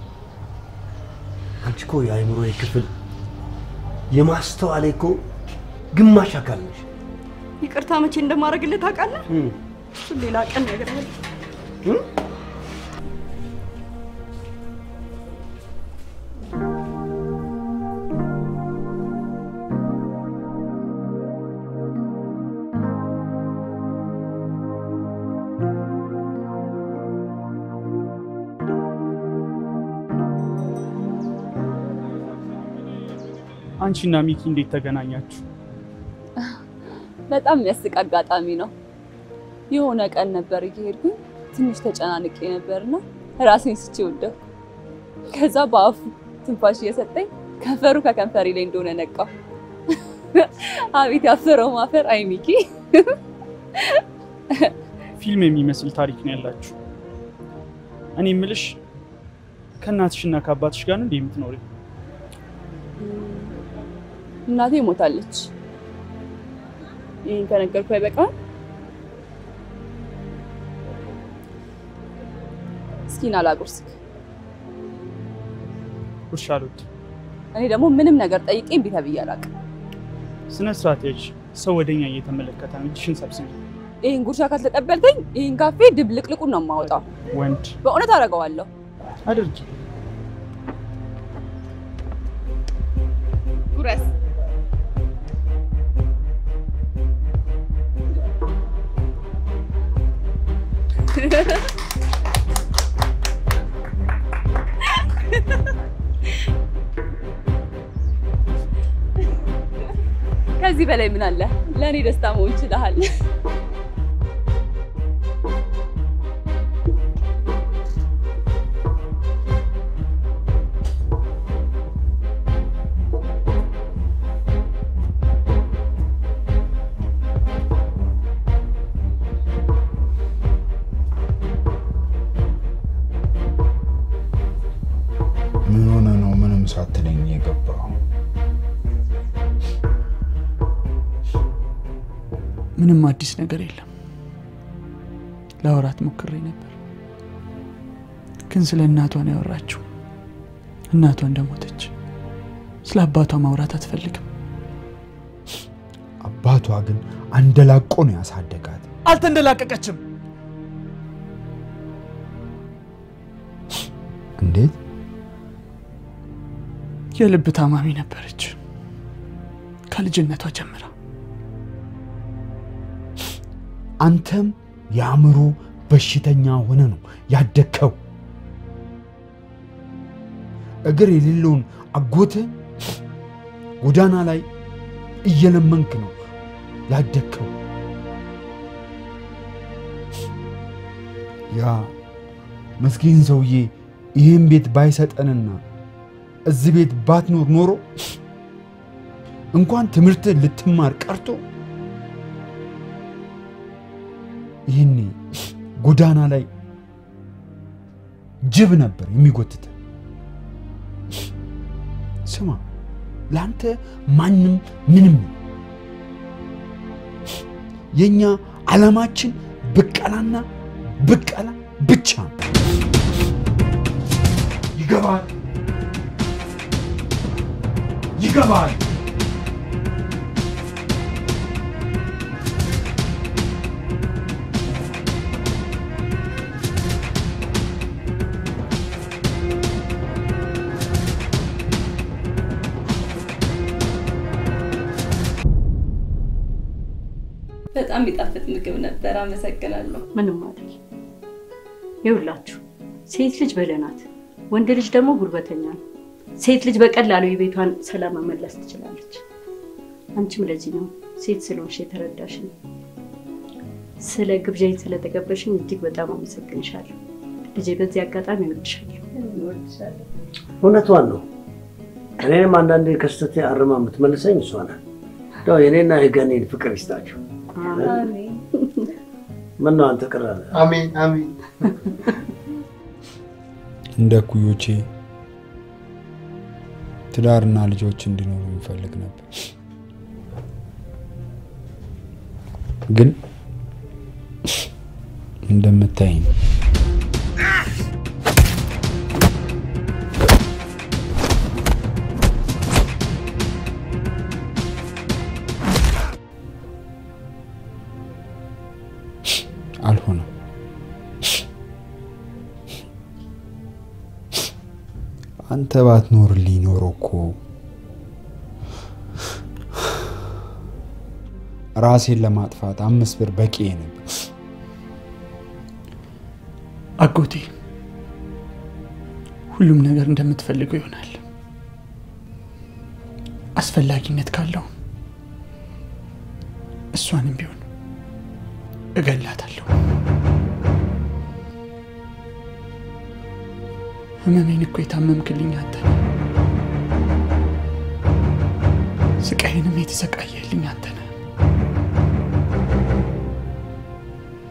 አንቺ እኮ የአእምሮዬ ክፍል የማስተዋሌ እኮ ግማሽ አካል ነሽ።
ይቅርታ መቼ እንደማደርግልህ ታውቃለህ? እሱን ሌላ ቀን እነግርሃለሁ።
አንቺና ሚኪ እንዴት ተገናኛችሁ?
በጣም የሚያስቅ አጋጣሚ ነው። የሆነ ቀን ነበር እየሄድኩኝ ትንሽ ተጨናንቄ ነበርና ራሴን ስቼ ወደኩ። ከዛ በአፉ ትንፋሽ እየሰጠኝ ከንፈሩ ከከንፈሬ ላይ እንደሆነ ነቃው። አቤት ያፈረው ማፈር! አይ ሚኪ
ፊልም የሚመስል ታሪክ ነው ያላችሁ። እኔ የምልሽ ከእናትሽና ከአባትሽ ጋር ነው እንዴ የምትኖሪው?
እናቴ ሞታለች። ይህን ከነገርኩ አይበቃም? እስኪ ና ላጉርስክ።
ጉርሻ አልወድም።
እኔ ደግሞ ምንም ነገር ጠይቄ እምቢ ተብዬ አላውቅም።
ስነ ስርዓት ያዥ። ሰው ወደኛ እየተመለከተ ነው። እጅሽን ሰብስቢ።
ይህን ጉርሻ ካልተቀበልከኝ ይህን ካፌ ድብልቅልቁን ነው የማወጣው።
ወንድ
በእውነት አደርገዋለሁ።
አድርጊ።
ጉረስ። ከዚህ በላይ ምን አለ? ለእኔ ደስታ መሆን ይችላል።
ምን ሆነ ነው ምንም ሳትለኝ የገባው?
ምንም አዲስ ነገር የለም። ለአውራት ሞክሬ ነበር፣ ግን ስለ እናቷ ነው ያወራችው። እናቷ እንደሞተች ስለ አባቷ ማውራት አትፈልግም።
አባቷ ግን አንደላቆ ነው ያሳደጋት።
አልተንደላቀቀችም።
እንዴት?
የልብ ታማሚ ነበረች ከልጅነቷ ጀምራ።
አንተም የአእምሮ በሽተኛ ሆነ ነው ያደግከው። እግር የሌለውን አጎትህ ጎዳና ላይ እየለመንክ ነው ያደግከው። ያ መስኪን ሰውዬ ይህን ቤት ባይሰጠንና እዚህ ቤት ባትኖር ኖሮ እንኳን ትምህርት ልትማር ቀርቶ ይህኔ ጎዳና ላይ ጅብ ነበር የሚጎትተ። ስማ፣ ለአንተ ማንም ምንም ነው። የእኛ ዓላማችን ብቀላና ብቀላ ብቻ ነው። ይገባል፣ ይገባል።
በጣም የሚጣፍጥ ምግብ ነበር። አመሰግናለሁ።
ምንም አይደል። ይኸውላችሁ ሴት ልጅ በለናት፣ ወንድ ልጅ ደግሞ ጉልበተኛ ነው። ሴት ልጅ በቀላሉ የቤቷን ሰላም መመለስ ትችላለች። አንቺም ለዚህ ነው ሴት ስለሆንሽ የተረዳሽኝ። ስለ ግብዣኝ ስለተቀበልሽኝ እጅግ በጣም አመሰግንሻለሁ ልጄ። በዚህ አጋጣሚ እወድሻለሁ።
እውነቷን ነው። እኔንም አንዳንዴ ከስተቴ አርማ የምትመልሰኝ እሷ ናት። እንደው የኔና የገኔን ፍቅር ይስጣችሁ። ምን ነው አንተ ቅር አለ?
አሜን አሜን።
እንደ እኩዮቼ ትዳርና ልጆች እንዲኖሩ ይፈልግ ነበር። ግን እንደምታይኝ አልሆነም። አንተ ባትኖርልኝ ኖሮ እኮ ራሴን ለማጥፋት አምስት ብር በቂ ነበር።
አጎቴ ሁሉም ነገር እንደምትፈልገው ይሆናል። አስፈላጊነት ካለው እሷንም ቢሆን እገላታለሁ። ህመሜን እኮ የታመምክልኝ አንተ ነህ። ስቃይንም የተሰቃየልኝ አንተ ነህ።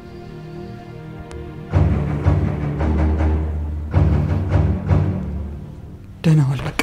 ደህና ዋል በቃ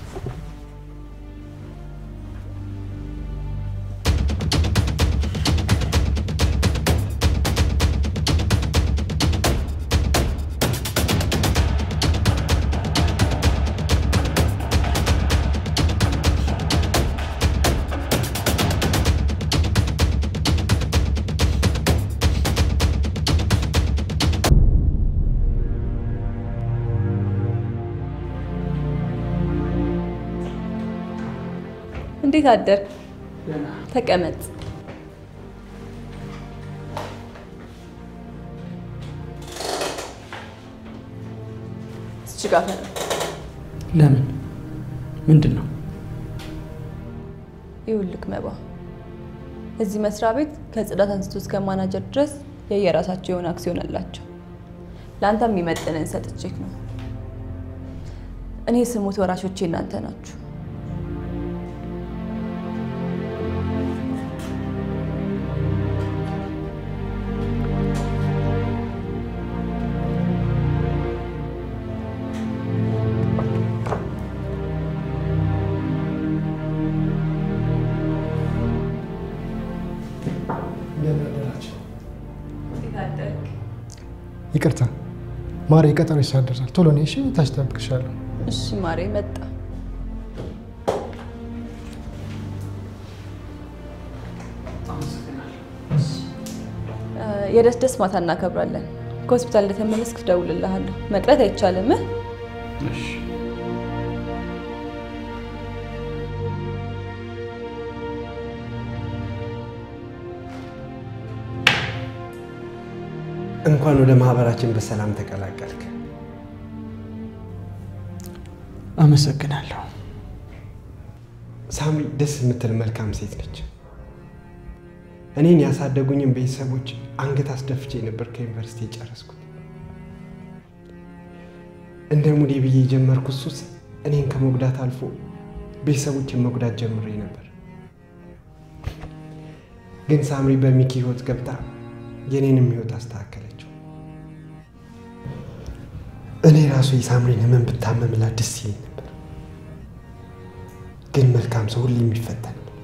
እንዴት አደር? ተቀመጥ። እዚህ ጋር ፈነ
ለምን ምንድን ነው
ይኸውልህ መባ፣ እዚህ መስሪያ ቤት ከጽዳት አንስቶ እስከ ማናጀር ድረስ የየራሳቸው የሆነ አክሲዮን አላቸው። ለአንተ የሚመጥንን ሰጥቼክ ነው። እኔ ስሙት ወራሾቼ እናንተ ናችሁ።
ይቅርታ ማሬ፣ ቀጠሮ ይሳደርሳል። ቶሎ ነይ እሺ፣ ታች እጠብቅሻለሁ።
እሺ ማሬ፣ መጣ። የደስ ደስ ማታ እናከብራለን። ከሆስፒታል እንደተመለስክ እደውልልሃለሁ። መቅረት አይቻልም።
እንኳን ወደ ማህበራችን በሰላም ተቀላቀልክ።
አመሰግናለሁ።
ሳምሪ ደስ የምትል መልካም ሴት ነች። እኔን ያሳደጉኝን ቤተሰቦች አንገት አስደፍቼ ነበር ከዩኒቨርሲቲ የጨረስኩት። እንደ ሙዴ ብዬ የጀመርኩት ሱስ እኔን ከመጉዳት አልፎ ቤተሰቦችን መጉዳት ጀምሬ ነበር። ግን ሳምሪ በሚኪ ህይወት ገብታ የኔንም ህይወት አስተካከለችው። እኔ ራሱ የሳምሪን ህመም ብታመምላት ደስ ይለኝ ነበር። ግን መልካም ሰው ሁሌ የሚፈተን ነው።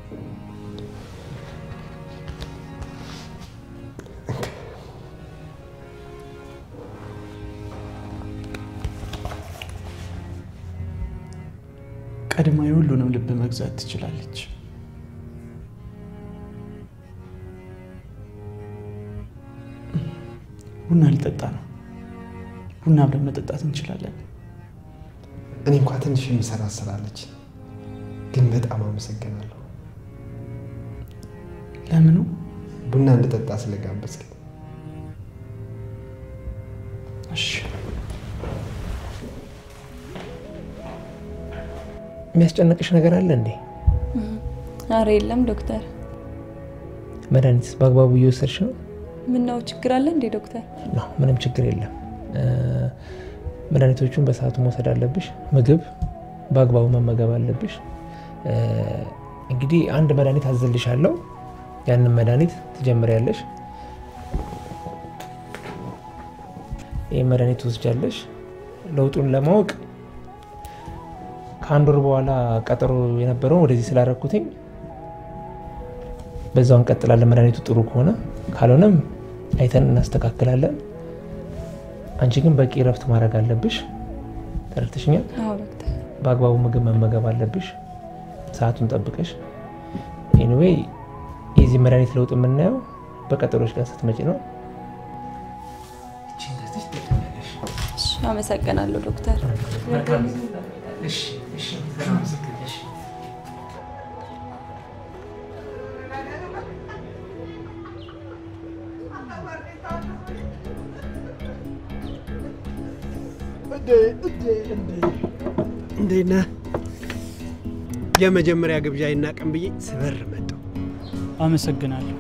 ቀድማ የሁሉንም ልብ መግዛት ትችላለች። ቡና ሊጠጣ ነው። ቡና አብረን መጠጣት እንችላለን።
እኔ እንኳ ትንሽ የምሰራ ስላለች፣ ግን በጣም አመሰግናለሁ።
ለምኑ?
ቡና እንድጠጣ ስለጋበዝክ።
እሺ።
የሚያስጨንቅሽ ነገር አለ እንዴ?
አረ የለም ዶክተር።
መድኃኒትስ በአግባቡ እየወሰድሽ ነው?
ምነው ችግር አለ እንዴ ዶክተር?
ነው ምንም ችግር የለም። መድኃኒቶቹን በሰዓቱ መውሰድ አለብሽ። ምግብ በአግባቡ መመገብ አለብሽ። እንግዲህ አንድ መድኃኒት አዘልሻለሁ። ያንን መድኃኒት ትጀምሪያለሽ። ይህ መድኃኒት ትወስጃለሽ። ለውጡን ለማወቅ ከአንድ ወር በኋላ ቀጠሮ የነበረውን ወደዚህ ስላደረኩትኝ በዛው እንቀጥላለን። መድኃኒቱ ጥሩ ከሆነ ካልሆነም አይተን እናስተካክላለን። አንቺ ግን በቂ እረፍት ማድረግ አለብሽ። ተረድተሽኛል?
አዎ ዶክተር።
በአግባቡ ምግብ መመገብ አለብሽ፣ ሰዓቱን ጠብቀሽ። ኤኒዌይ የዚህ መድኃኒት ለውጥ የምናየው በቀጠሮች ቀን ስትመጪ ነው።
እሺ፣ አመሰግናለሁ ዶክተር።
እንዴት ነህ? የመጀመሪያ ግብዣ ይናቀም ብዬ ስበር መጣሁ።
አመሰግናለሁ።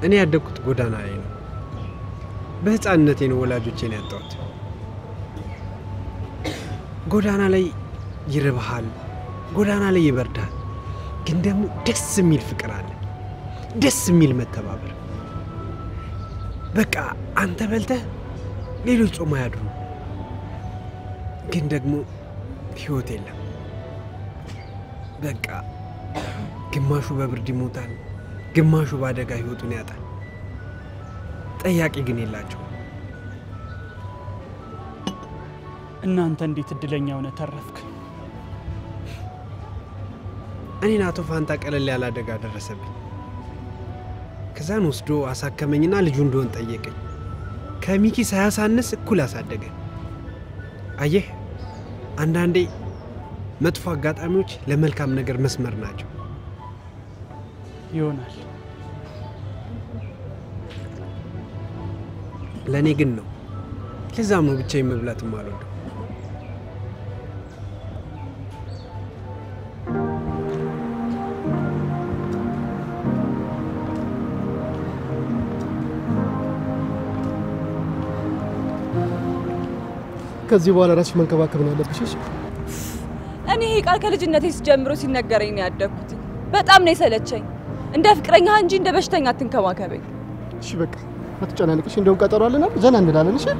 እኔ ያደግኩት ጎዳና ላይ ነው። በህፃንነቴ ነው ወላጆቼን ያጣሁት። ጎዳና ላይ ይርብሃል፣ ጎዳና ላይ ይበርዳል። ግን ደግሞ ደስ የሚል ፍቅር አለ፣ ደስ የሚል መተባበር። በቃ አንተ በልተህ ሌሎች ጾም አያድሩ። ግን ደግሞ ህይወት የለም። በቃ ግማሹ በብርድ ይሞታል፣ ግማሹ በአደጋ ህይወቱን ያጣል። ጠያቂ ግን የላቸው።
እናንተ እንዴት እድለኛ ሆነ ተረፍክ?
እኔን አቶ ፋንታ ቀለል ያለ አደጋ ደረሰብኝ። ከዛን ወስዶ አሳከመኝና ልጁ እንደሆን ጠየቀኝ። ከሚኪ ሳያሳንስ እኩል አሳደገ። አየህ፣ አንዳንዴ መጥፎ አጋጣሚዎች ለመልካም ነገር መስመር ናቸው።
ይሆናል።
ለእኔ ግን ነው። ለዛም ነው ብቻዬን መብላትም አልወደው።
ከዚህ በኋላ ራስሽ መንከባከብ ነው ያለብሽ። እሺ?
እኔ ይሄ ቃል ከልጅነቴ ጀምሮ ሲነገረኝ ነው ያደግኩት። በጣም ነው የሰለቸኝ። እንደ ፍቅረኛ እንጂ እንደ በሽተኛ አትንከባከበኝ።
እሺ በቃ አትጨናነቅሽ። እንደውም ቀጠሮ አለና ዘና እንላለን። እሺ?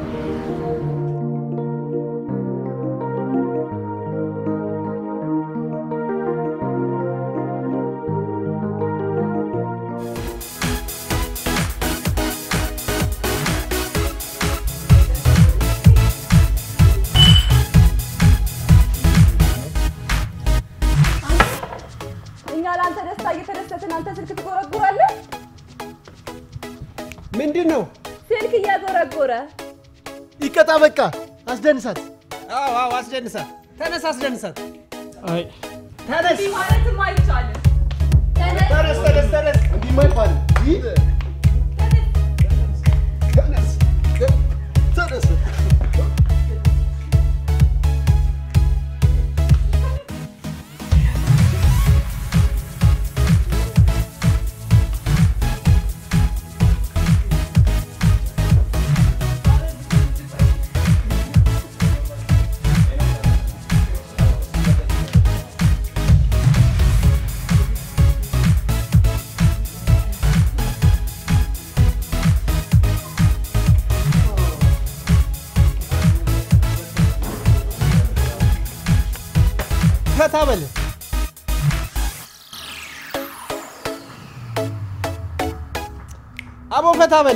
እኛ ለአንተ ደስታ እየተደሰትን አንተ ስልክ ትጎረጉራለህ።
ምንድን ነው?
ስልክ እያጎረጎረ
ይቀጣ። በቃ አስደንሳት።
አዎ አዎ፣ አስደንሳት። ተነስ፣ አስደንሳት።
አይ
ተነስ፣
እንዲህ ማለትም አይቻልም።
ተነስ፣ ተነስ፣ ተነስ።
እንዲህ አይባልም። ይህ
ተነስ፣ ተነስ።
ፈታ በል። አቦ ፈታ በል።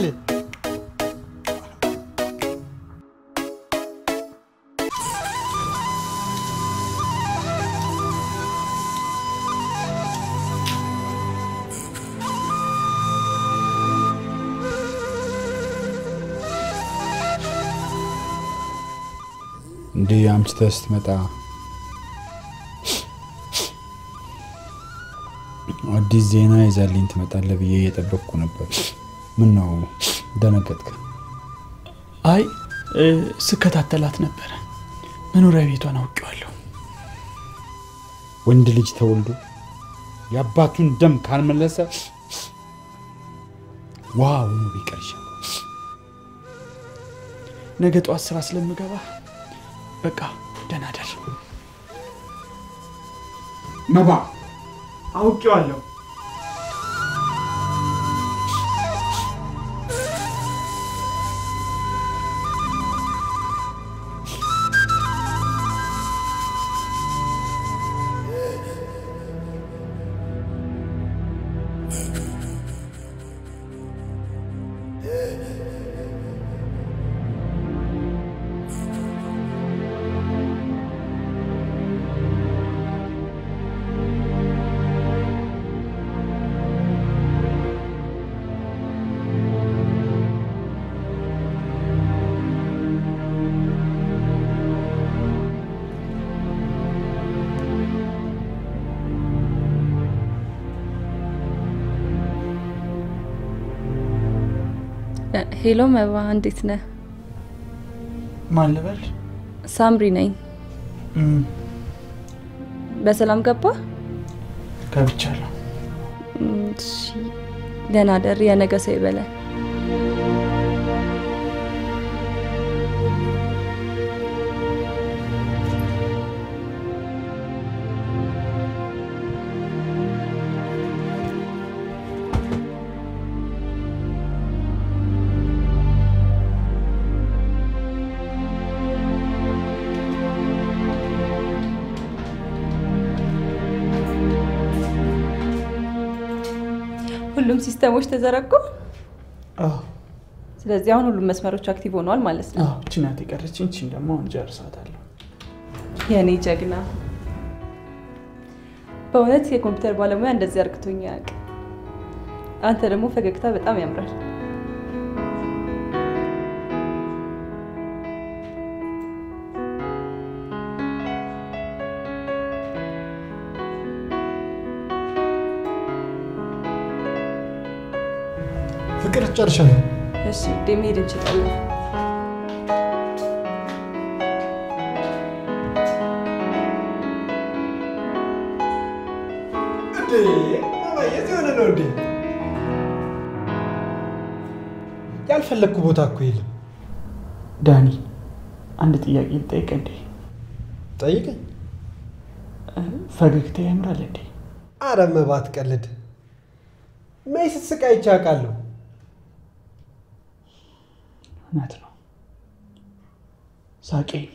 እንዲህ አምሽተህ ስትመጣ አዲስ ዜና ይዛልኝ ትመጣለህ ብዬ እየጠበቅኩ ነበር። ምን ነው ደነገጥክ?
አይ እ፣ ስከታተላት ነበረ። መኖሪያ ቤቷን አውቄዋለሁ።
ወንድ ልጅ ተወልዶ የአባቱን ደም ካልመለሰ ውሃ ሆኖ ቢቀር ይሻላል።
ነገ ጠዋት ስራ ስለምገባ በቃ ደህና ደር።
መባ
አውቄዋለሁ።
ሄሎ መባ፣ እንዴት ነህ?
ማን ልበል?
ሳምሪ ነኝ።
እም፣
በሰላም ገባ?
ገብቻለሁ።
እም፣ እሺ። ደህና ደር፣ የነገ ሰው ይበላል። ሁሉም ሲስተሞች ተዘረጉ። ስለዚህ አሁን ሁሉም መስመሮች አክቲቭ ሆነዋል ማለት ነው።
እቺ ናት የቀረችኝ። እቺን ደግሞ አሁን ጨርሳታለሁ።
የኔ ጀግና፣ በእውነት የኮምፒውተር ባለሙያ እንደዚህ አርግቶኝ አያውቅም። አንተ ደግሞ ፈገግታ በጣም ያምራል።
ፍቅር ጨርሻለሁ።
እሺ ውዴ፣ መሄድ እንችላለን።
የት የሆነ ነው እንዴ? ያልፈለግኩ ቦታ እኮ የለም።
ዳኒ አንድ ጥያቄ ልጠይቅ እንዴ?
ጠይቀኝ።
ፈገግታ ያምራል እንዴ?
አረ መባት ቀልድ መይ ስትስቅ አይቼ አውቃለሁ።
እውነት ነው። ሳቄን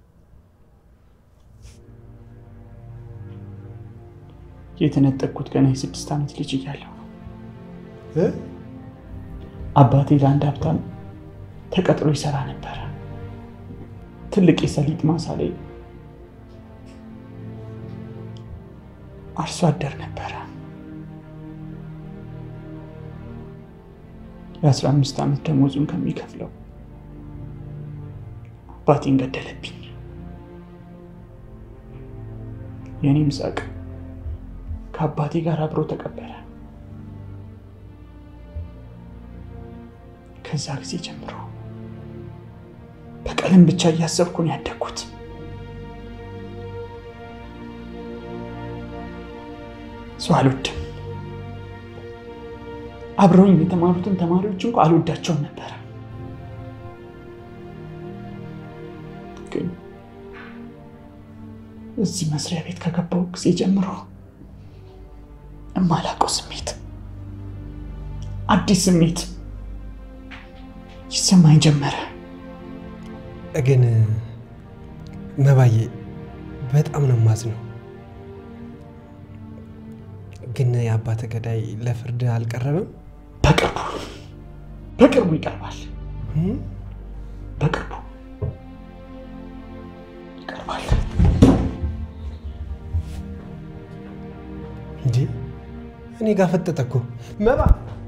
የተነጠቅኩት ገና የስድስት ዓመት ልጅ እያለሁ ነው። አባቴ ለአንድ ሀብታም ተቀጥሮ ይሰራ ነበረ። ትልቅ የሰሊጥ ማሳ ላይ አርሶ አደር ነበረ። የአስራ አምስት ዓመት ደሞዙን ከሚከፍለው አባቴን ገደለብኝ። የእኔም ሳቅ ከአባቴ ጋር አብሮ ተቀበረ። ከዛ ጊዜ ጀምሮ በቀለም ብቻ እያሰብኩ ነው ያደግኩት። ሰው አልወድም። አብረውኝ የተማሩትን ተማሪዎች እንኳ አልወዳቸውም ነበረ። ግን እዚህ መስሪያ ቤት ከገባው ጊዜ ጀምሮ የማላውቀው ስሜት፣ አዲስ ስሜት ይሰማኝ ጀመረ።
ግን መባዬ በጣም ነው የማዝነው። ግን የአባተ ገዳይ ለፍርድ አልቀረበም?
በቅርቡ በቅርቡ ይቀርባል። በቅርቡ ይቀርባል።
እንዴ እኔ ጋር ፈጠጠ እኮ መባ።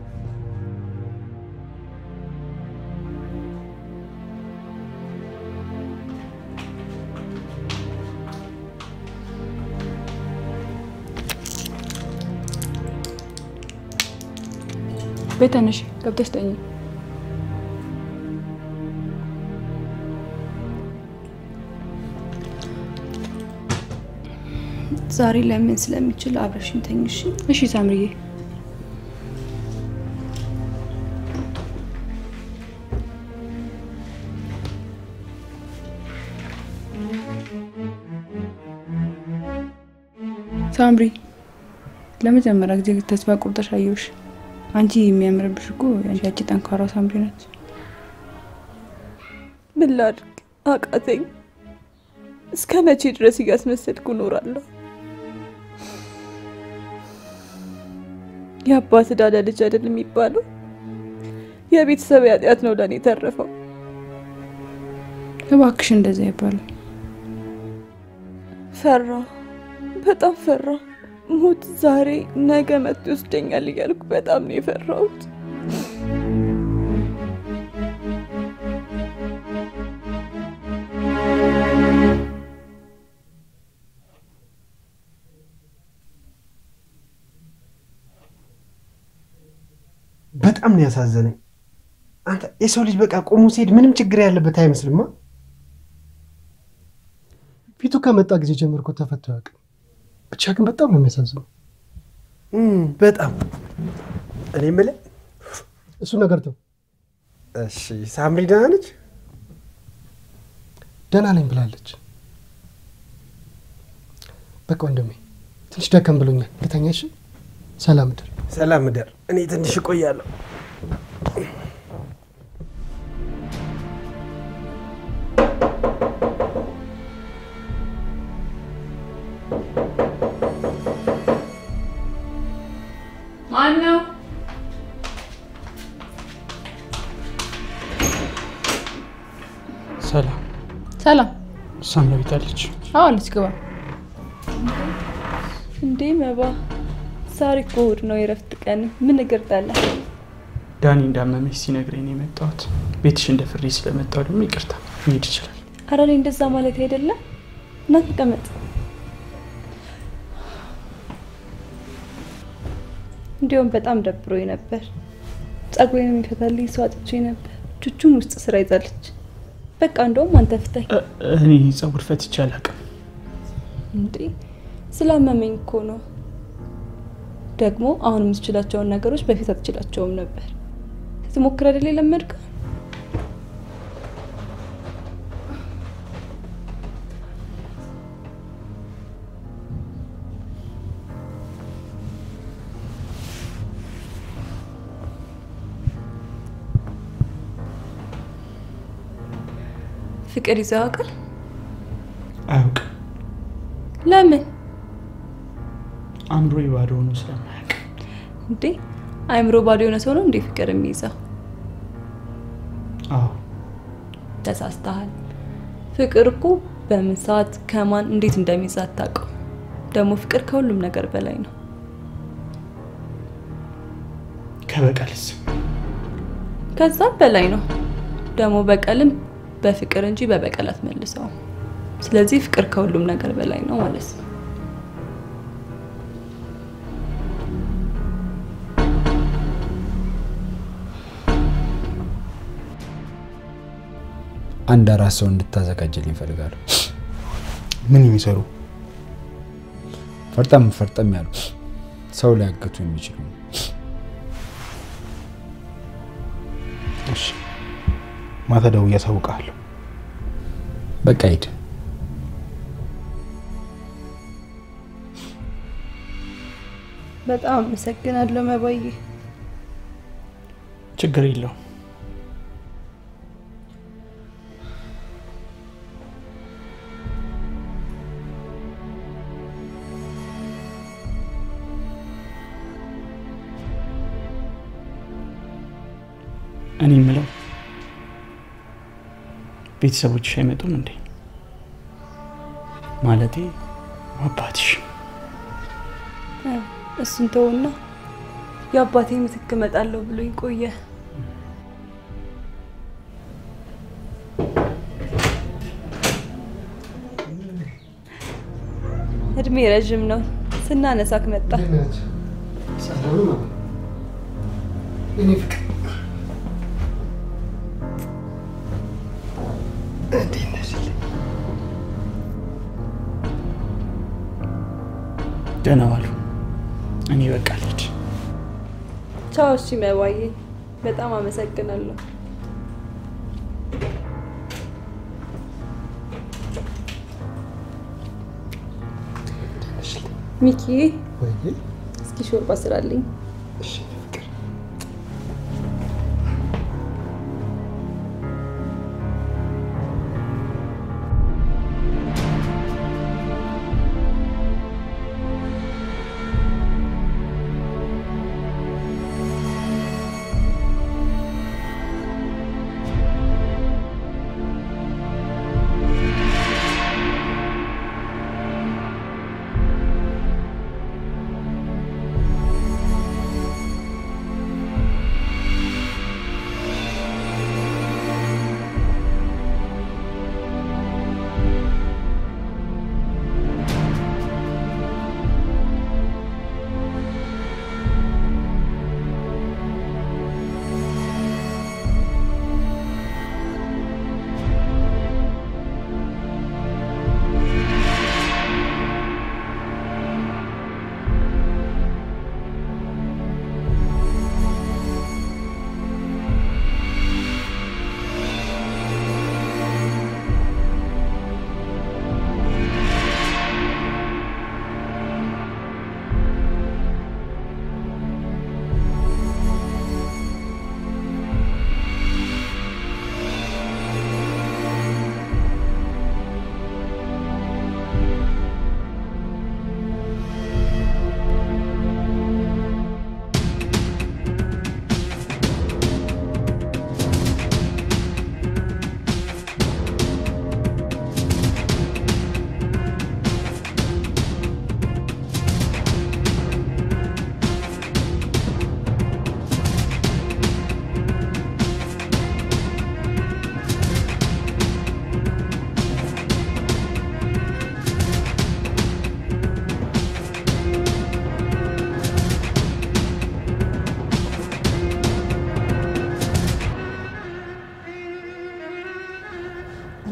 ቤተነሽ ገብተሽ ተኝ።
ዛሬ ለምን ስለሚችል አብረሽኝ ተኝ። እሺ
እሺ ሳምርዬ። ሳምሪ ለመጀመሪያ ጊዜ ተስፋ ቁርጠሽ አየሁሽ። አንቺ የሚያምርብሽ እኮ ያቺ ጠንካራ ሳምሪ ነች።
ምን ላድርግ አቃተኝ። እስከ መቼ ድረስ እያስመሰልኩ እኖራለሁ? የአባት ዕዳ ለልጅ አይደል የሚባለው? የቤተሰብ ኃጢአት ነው ለእኔ የተረፈው።
እባክሽ እንደዚያ አይባልም።
ፈራ፣ በጣም ፈራ። ሞት ዛሬ ነገ መጥቶ ይወስደኛል እያልኩ በጣም ነው የፈራሁት።
በጣም ነው ያሳዘነኝ። አንተ የሰው ልጅ በቃ ቆሞ ሲሄድ ምንም ችግር ያለበት አይመስልማ።
ፊቱ ከመጣ ጊዜ ጀምሮ እኮ ተፈቶ አያውቅም። ብቻ ግን በጣም ነው የሚያሳዝነው።
በጣም እኔ የምልህ
እሱ ነገር ተው።
እሺ፣ ሳምሪ ደህና ነች?
ደህና ነኝ ብላለች። በቃ ወንድሜ ትንሽ ደከም ብሎኛል። ልተኛ። እሺ፣ ሰላም እደር።
ሰላም እደር። እኔ ትንሽ እቆያለሁ።
ማን ነው?
ሰላም
ሰላም።
ሳምራዊት አለች።
አዎ አለች፣ ግባ። እንዴ መባ፣ ዛሬ እኮ እሑድ ነው፣ የእረፍት ቀን። ምን እግር ጣለ?
ዳኒ እንዳመመች ሲነግረኝ ነው የመጣሁት። ቤትሽ እንደ ፍሬ ስለመጣሁ ደግሞ ይቅርታ መሄድ ይችላል።
አረ እኔ እንደዛ ማለት አይደለም። እና ተቀመጥ። እንዲሁም በጣም ደብሮኝ ነበር። ጸጉሬን የሚፈታልኝ ሰው አጥቼ ነበር። ቹቹም ውስጥ ስራ ይዛለች። በቃ እንደውም አንተ ፍታኝ።
እኔ ጸጉር ፈትቼ አላውቅም።
እንዴ ስላመመኝ እኮ ነው። ደግሞ አሁን የምትችላቸውን ነገሮች በፊት አትችላቸውም ነበር። ስትሞክር አይደል የለመድከው? ፍቅር ይዘው ያውቃል?
አያውቅም።
ለምን
አእምሮ ባዶ ሆኖ ስለማያውቅ
እንዴ? አእምሮ ባዶ የሆነ ሰው ነው እንዴ ፍቅር የሚይዘው?
አዎ
ተሳስተሃል። ፍቅር እኮ በምን ሰዓት ከማን እንዴት እንደሚይዝ አታውቀው። ደግሞ ፍቅር ከሁሉም ነገር በላይ ነው።
ከበቀልስ
ከዛም በላይ ነው። ደግሞ በቀልም በፍቅር እንጂ በበቀል አትመልሰውም። ስለዚህ ፍቅር ከሁሉም ነገር በላይ ነው ማለት ነው።
አንድ አራት ሰው እንድታዘጋጅልኝ እፈልጋለሁ።
ምን የሚሰሩ
ፈርጠም ፈርጠም ያሉ ሰው ሊያገቱ የሚችሉ
እሺ፣ ማታ ደውዬ አሳውቅሃለሁ።
በቃ ሂድ።
በጣም አመሰግናለሁ መባዬ።
ችግር የለውም። እኔ የምለው ቤተሰቦችሽ አይመጡም እንዴ? ማለቴ አባትሽ
እሱን ተውና የአባቴ ምትክ እመጣለሁ ብሎኝ ቆየ። እድሜ ረዥም ነው። ስናነሳክ መጣ።
የኔ ፍቅር እንዴት ነሽልኝ?
ደህና ዋሉ። እኔ በቃ ልሂድ።
ቻው። እሺ መባዬ፣ በጣም አመሰግናለሁ። ሚኪ፣
ወይ
እስኪ ሾርባ ስራልኝ።
እሺ ፍቅር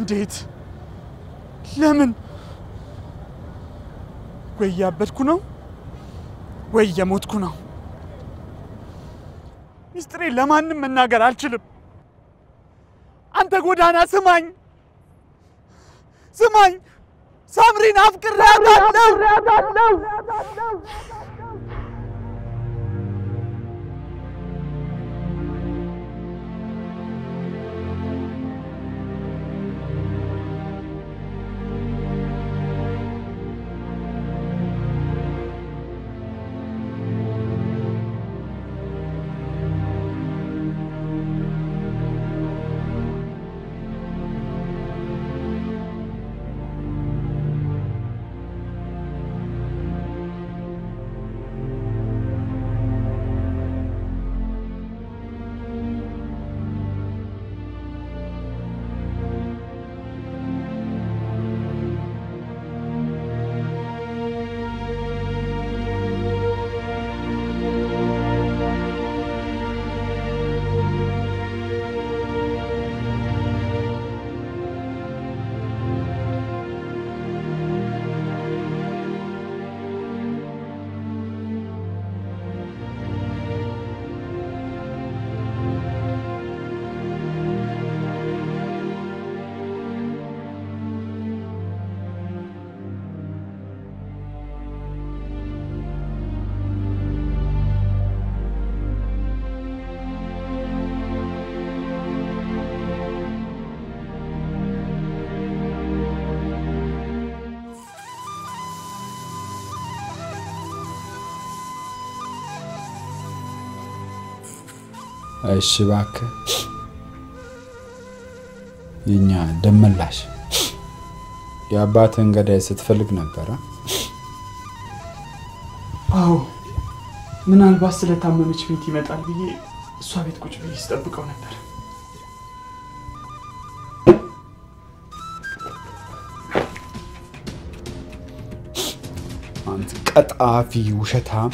እንዴት? ለምን? ወይ እያበድኩ ነው ወይ እየሞትኩ ነው። ሚስጥሬ ለማንም መናገር አልችልም። አንተ ጎዳና ስማኝ፣ ስማኝ፣ ሳምሪን አፍቅሬያታለሁ።
እሺ እባክህ የኛ ደመላሽ የአባትህን ገዳይ ስትፈልግ ነበረ?
አዎ ምናልባት ስለታመመች ቤት ይመጣል ብዬ እሷ ቤት ቁጭ ብዬ ስጠብቀው ነበር።
አንተ ቀጣፊ ውሸታም!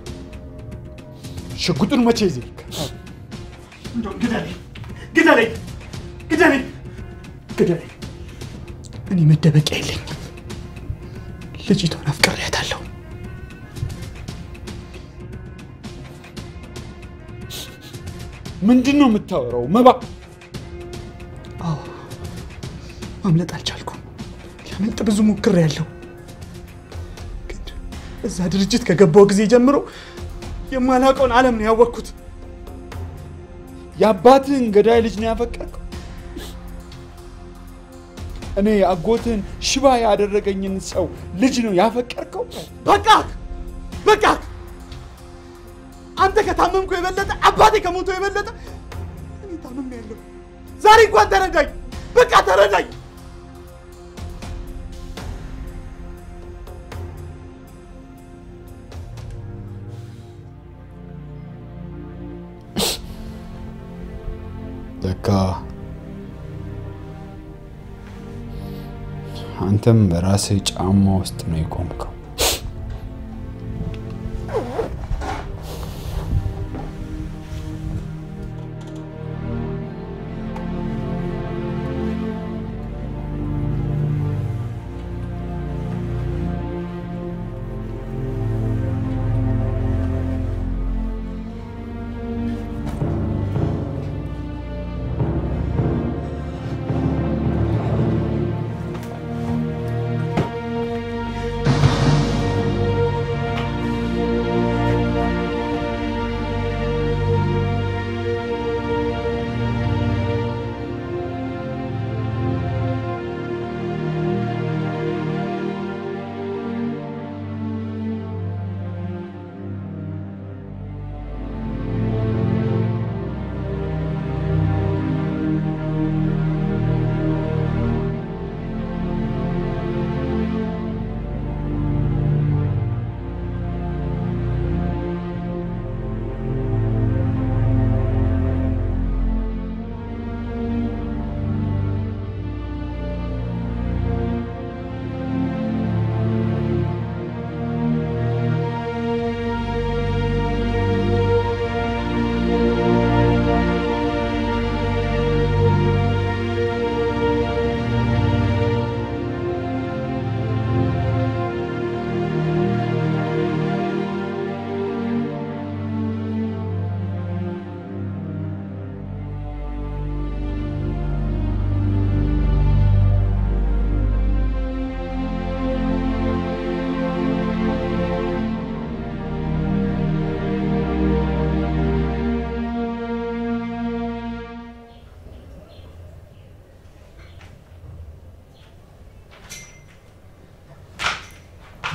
ሽጉጡን መቼ ይዘህ
እንደውም ግደለኝ፣ ግደለኝ፣ ግደለኝ፣ ግደለኝ። እኔ መደበቂያ የለኝም። ልጅቷን አፍቅሬያታለሁ።
ምንድን ነው የምታወራው? መባ
አዎ ማምለጥ አልቻልኩም። ሊያመልጥ ብዙ ሞክሬያለሁ። ግን እዛ ድርጅት ከገባው ጊዜ ጀምሮ የማላውቀውን ዓለም ነው ያወቅኩት።
የአባትህን ገዳይ ልጅ ነው ያፈቀርከው? እኔ አጎትህን ሽባ ያደረገኝን ሰው ልጅ ነው ያፈቀርከው?
በቃ በቃ አንተ ከታመምኩ የበለጠ አባቴ ከሞቶ የበለጠ እኔ ታምም ያለሁ። ዛሬ እንኳን ተረዳኝ፣ በቃ ተረዳኝ።
ለካ አንተም በራስህ ጫማ ውስጥ ነው የቆምከው።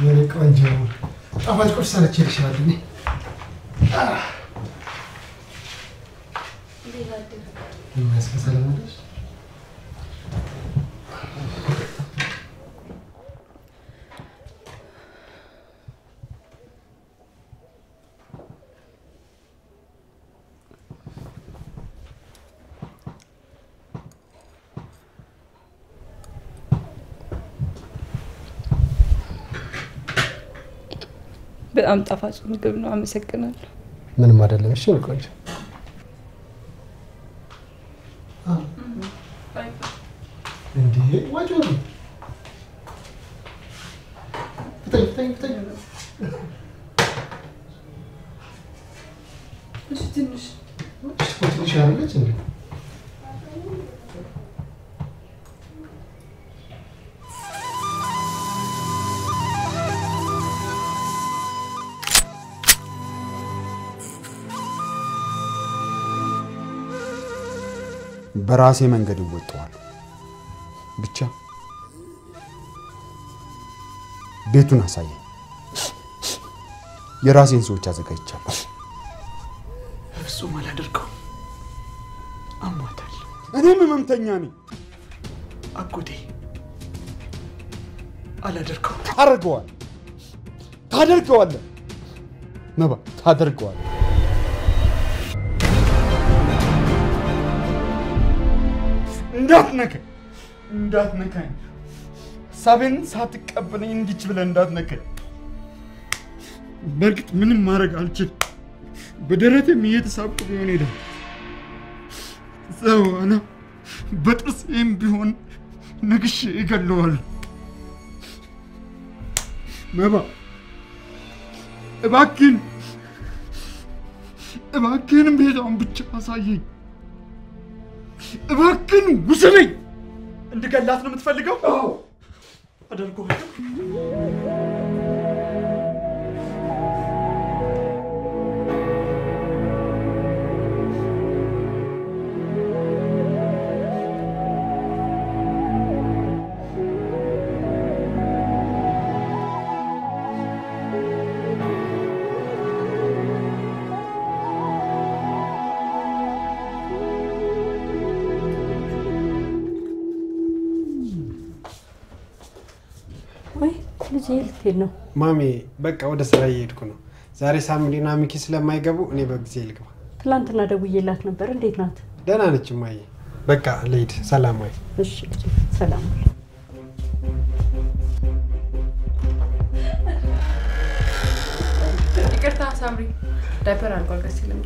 የኔ ቆንጆ ጣፋጭ ቁርስ ሰርቼልሻለሁ። እኔ ይመስገን ሰላም አደርሽ?
በጣም ጣፋጭ ምግብ ነው። አመሰግናለሁ።
ምንም አይደለም። እሺ የኔ ቆንጆ እንዴ ወጪ ነው። ፍጠኝ ፍጠኝ ፍጠኝ።
እሺ ትንሽ
እኮ ትንሽ አይደለች እንዴ?
በራሴ መንገድ እወጣዋለሁ። ብቻ ቤቱን አሳየኝ። የራሴን ሰዎች አዘጋጅቻለሁ።
በፍጹም አላደርገውም። አሟታል።
እኔም ህመምተኛ ነኝ።
አጎቴ አላደርገውም።
ታደርገዋል ታደርገዋለህ። መባ ታደርገዋለህ። እንዳትነካኝ እንዳትነካኝ፣ ሀሳቤን ሳትቀበለኝ እንዲች ብለህ እንዳትነካኝ። በእርግጥ ምንም ማድረግ አልችልም። በደረቴም እየተሳብኩ ቢሆን ሄደ ሰው አና በጥርሴም ቢሆን ነግሼ እገለዋለሁ። መባ እባክህን እባክህን ቤቷን ብቻ አሳየኝ። እባክህን ውሰደኝ።
እንድገላት ነው የምትፈልገው? አደርገዋለሁ።
ወይ ልጄ ልትሄድ ነው?
ማሜ በቃ ወደ ስራ እየሄድኩ ነው። ዛሬ ሳምሪና ሚኪ ስለማይገቡ እኔ በጊዜ ልግባ።
ትላንትና ደውዬላት ነበር። እንዴት ናት?
ደህና ነች እማዬ። በቃ ልሂድ። ሰላም ወይ?
እሺ ልጄ፣ ሰላም ዋል።
ይቅርታ ሳምሪ፣ ዳይፐር አልቋል። ቀስ ይለም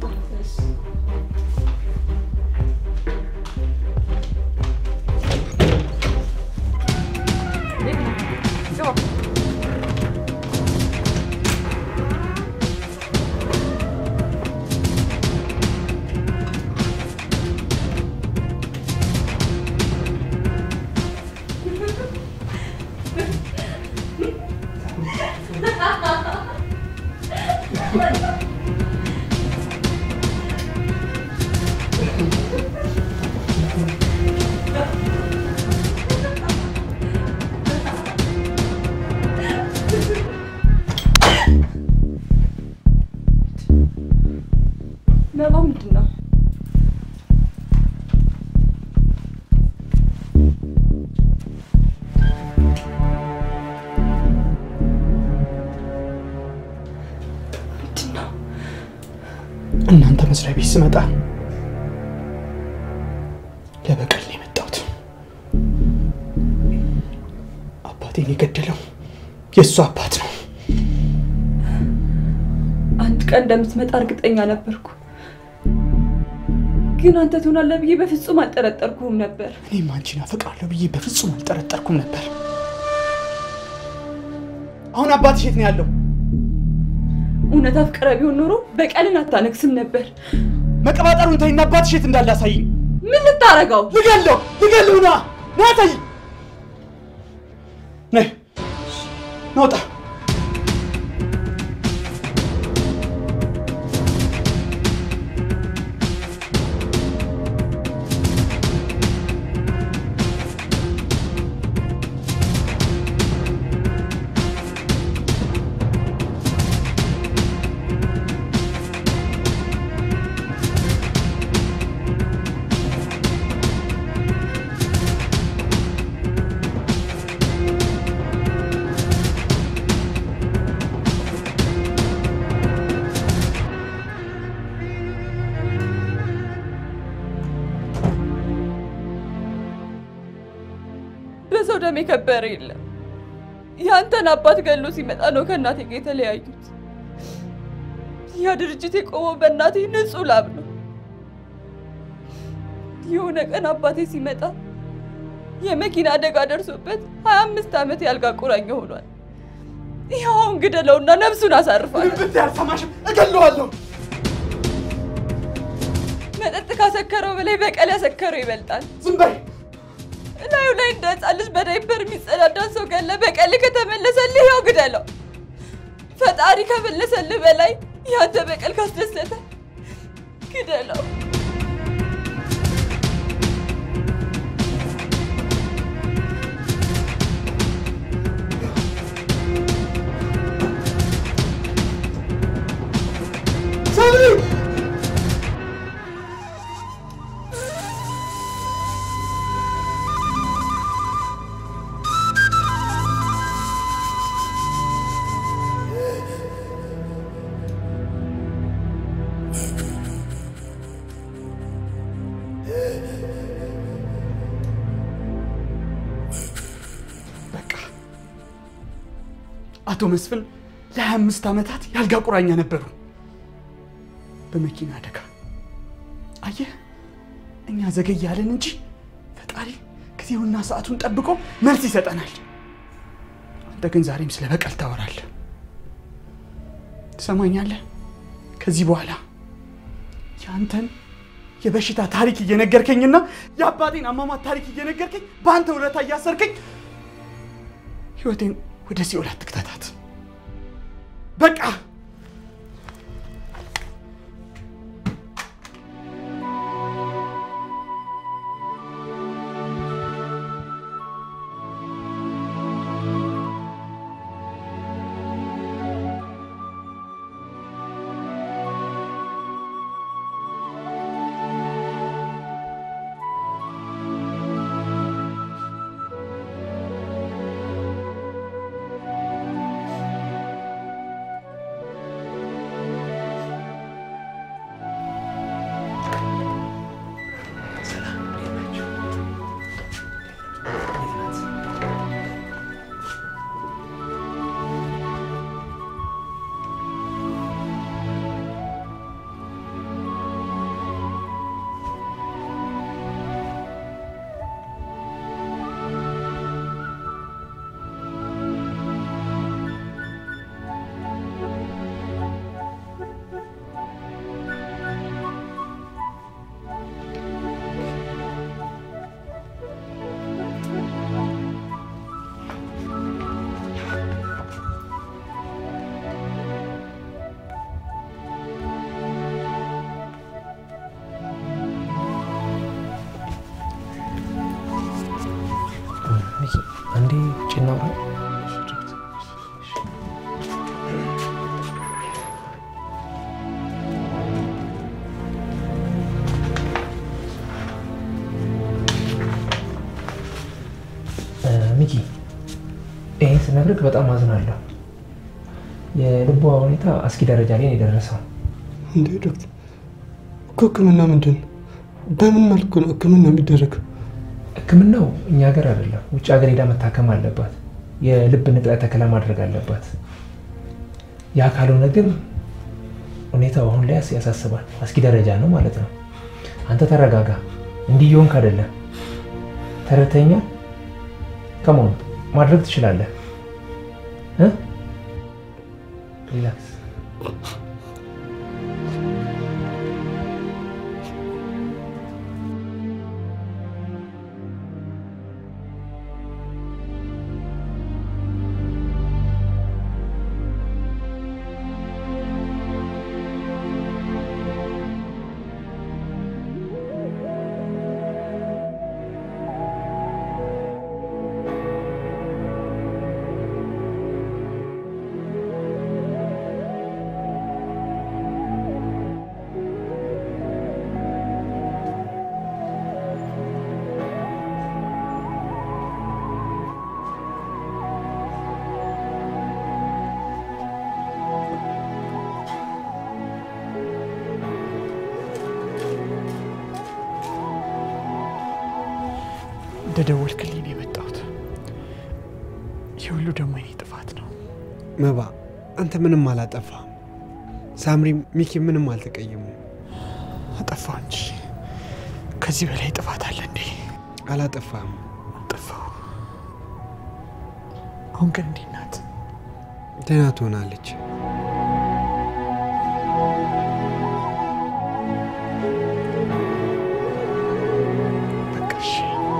መባ ምንድን ነው?
እናንተ መስሪያ ቤት ስመጣ ለበቀል ነው የመጣሁት። አባቴን የገደለው የእሱ አባት ነው።
አንድ ቀን እንደምትመጣ እርግጠኛ ነበርኩ፣ ግን አንተ ትሆናለህ ብዬ በፍጹም አልጠረጠርኩህም ነበር።
እኔም አንቺን አፈቅራለሁ ብዬ በፍጹም አልጠረጠርኩም ነበር። አሁን አባትሽ የት ነው ያለው?
እውነት አፍቅረ ቢሆን ኖሮ በቀልን አታነግስም ነበር።
መቀባጠሩን ተይና አባትሽ የት እንዳለ አሳይኝ።
ምን ልታረገው?
ልገለው ልገለው! ና ና አሳይኝ። ነይ ናውጣ
ሰው ደም የከበረ የለም። ያንተን አባት ገሎ ሲመጣ ነው ከእናቴ ጋር የተለያዩት። ያ ድርጅት የቆመው በእናቴ ንጹህ ላብ ነው። የሆነ ቀን አባቴ ሲመጣ የመኪና አደጋ ደርሶበት ሀያ አምስት ዓመት ያልጋ ቁራኛ ሆኗል። ይኸው አሁን ግደለውና ነፍሱን አሳርፋል።
ብት ያልሰማሽም እገለዋለሁ።
መጠጥ ካሰከረው በላይ በቀል ያሰከረው ይበልጣል።
ዝም በይ።
እላዩ ላይ እንደ ሕፃን ልጅ በዳይፐር የሚጸዳዳን ሰው ገለ በቀል ከተመለሰልህ ያው ግደለው። ፈጣሪ ከመለሰልህ በላይ ያንተ በቀል ካስደሰተ ግደለው።
ሰኒ በቃ አቶ መስፍን ለሀያ አምስት ዓመታት የአልጋ ቁራኛ ነበሩ በመኪና አደጋ። አየህ እኛ ዘገያለን እንጂ ፈጣሪ ጊዜውና ሰዓቱን ጠብቆ መልስ ይሰጠናል። አንተ ግን ዛሬም ስለ በቀል ታወራለህ። ትሰማኛለህ? ከዚህ በኋላ የአንተን የበሽታ ታሪክ እየነገርከኝና የአባቴን አሟሟት ታሪክ እየነገርከኝ በአንተ ውለታ እያሰርከኝ ህይወቴን ወደ ሲኦል አትክተታት። በቃ
ሚኪ አንዴ ውጭ እናውራ። እ፣ ሚኪ ይሄን ስነግርህ በጣም አዝናለሁ። የልቧ ሁኔታ አስጊ ደረጃ ላይ ነው የደረሰው።
እንዴ ዶክተር እኮ ህክምና ምንድን ነው? በምን መልኩ ነው ህክምና የሚደረገው?
ህክምናው እኛ ሀገር አይደለም፣ ውጭ ሀገር ሄዳ መታከም አለባት። የልብ ንቅለ ተከላ ማድረግ አለባት። ያ ካልሆነ ግን ሁኔታው አሁን ላይ ያሳስባል። አስጊ ደረጃ ነው ማለት ነው። አንተ ተረጋጋ። እንዲህ እየሆንክ አይደለም። ተረድተኛል? ከመሆኑ ማድረግ ትችላለህ እ ሪላክስ
እንደደወልክልኝ ነው የመጣሁት። ሁሉ ደግሞ የኔ ጥፋት ነው።
መባ አንተ ምንም አላጠፋም። ሳምሪም ሚኪ ምንም አልተቀየሙ።
አጠፋው እንጂ ከዚህ በላይ ጥፋት አለ እንዴ?
አላጠፋም።
አጠፋው። አሁን ግን እንዴት ናት?
ደህና ትሆናለች።
በቃ እሺ።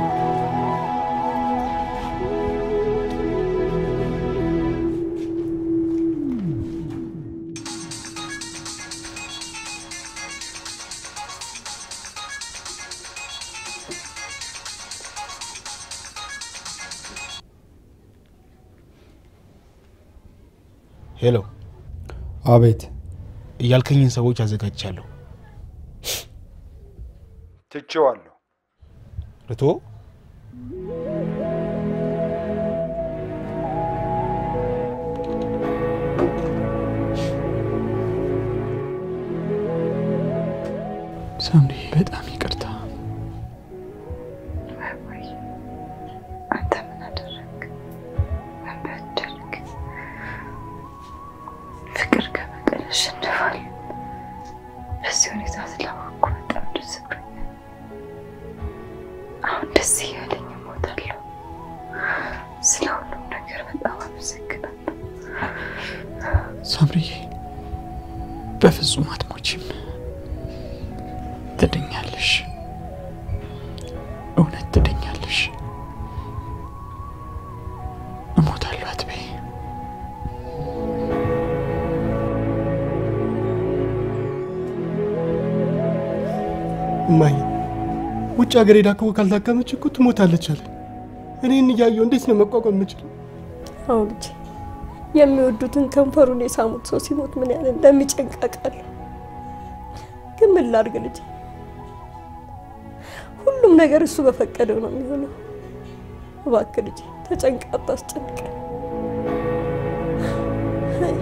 ሄሎ፣
አቤት።
እያልከኝን ሰዎች አዘጋጅቻለሁ።
ትቼዋለሁ።
ርቶ
ሳምሪ በጣም ይቅርታ።
አንተ ምን አደረግ? ምን በደልክ? ፍቅር ከበቀል ያሸንፋል። በዚህ ሁኔታ ስላወቅኩ በጣም ደስ ብሎኛል። አሁን ደስ እያለኝ እሞታለሁ። ስለ ሁሉም ነገር በጣም አመሰግናለሁ።
ሳምሪዬ በፍጹም አትሞቺም። ትድኛለሽ። እውነት ትድኛለሽ። እሞታለሁ አትበይ።
እማዬ ውጭ ሀገር ሄዳ እኮ ካልታከመች እኮ ትሞታለች አለ። እኔን እያየሁ እንዴት ነው መቋቋም የምችለው?
አዎ ልጄ፣ የሚወዱትን ከንፈሩን የሳሙት ሰው ሲሞት ምን ያህል እንደሚጨንቅ አውቃለሁ። ግን ምን ላድርግ ልጄ፣ ሁሉም ነገር እሱ በፈቀደው ነው የሚሆነው። እባክህ ልጄ ተጨንቃ አታስጨንቀን። አይ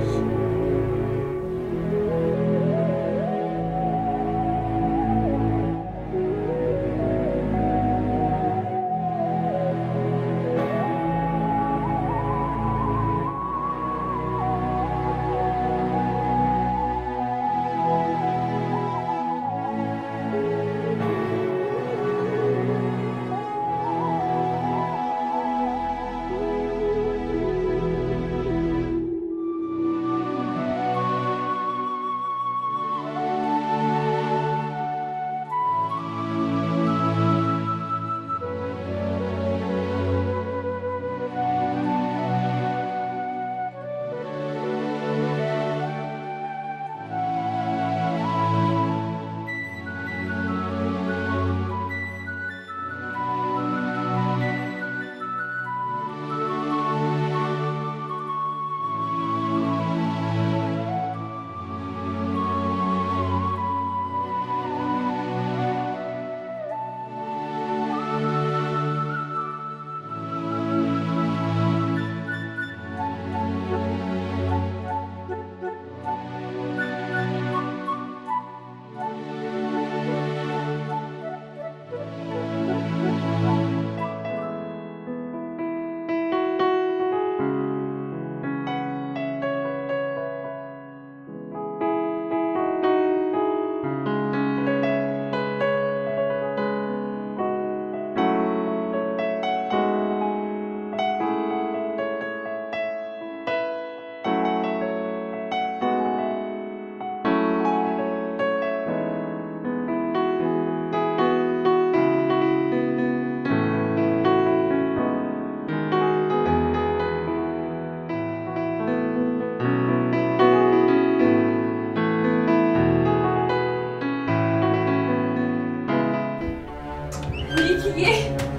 ሚኪዬ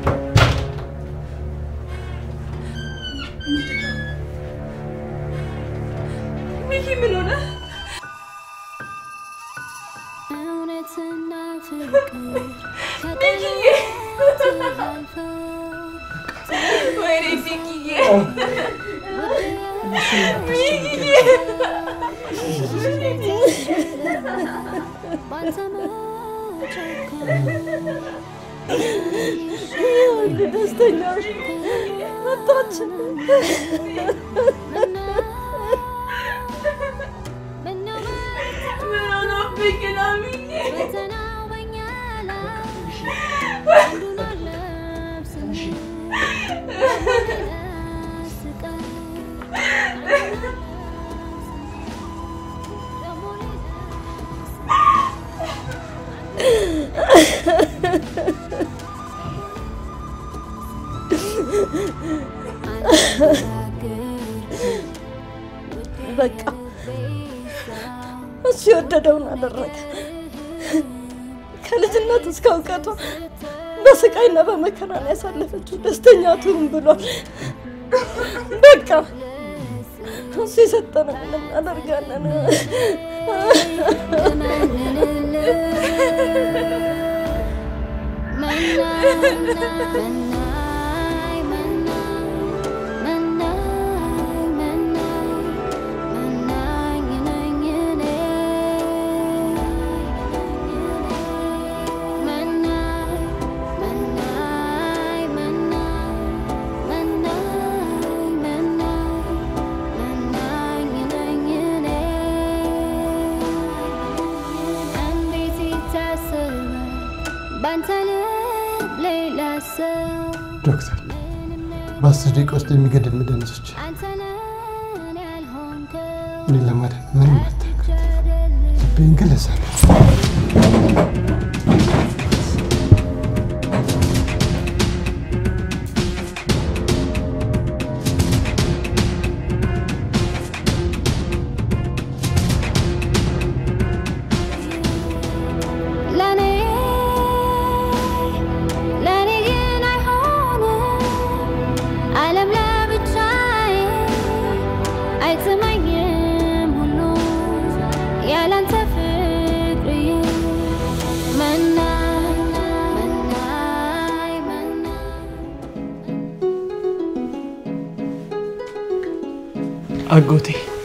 ሚኪ ምን ሆነ?
እውነትና ፍቅር
ሚኪዬ ወይኔ ሚኪዬ
ባንተ መጨከን
ይሁን ደስተኛ መጣች።
ምን ሆኖብኝ ነው ሚኔ?
በቃ እሱ የወደደውን አደረገ። ከልጅነት እስከ እውቀቷ በስቃይና በመከራ ነው ያሳለፈችው። ደስተኛ ትሁን ብሏል። በቃ እሱ የሰጠንን እናደርጋለን።
እንዴት ይታሰባል ባንተ ልብ ሌላ ሰው
ዶክተር በአስር ደቂቃ ውስጥ የሚገድል መድኃኒቶች እኔን ለማዳን ምንም አታውቅም። ልቤን ግን ለሰራ
ለኔ ለኔ ግን አይሆንም ዓለም ለብቻዬ አይጥመኝም ሁሉ ያላንተ ፍቅርዬ መናኝ መናኝ መናኝ
አጎቴ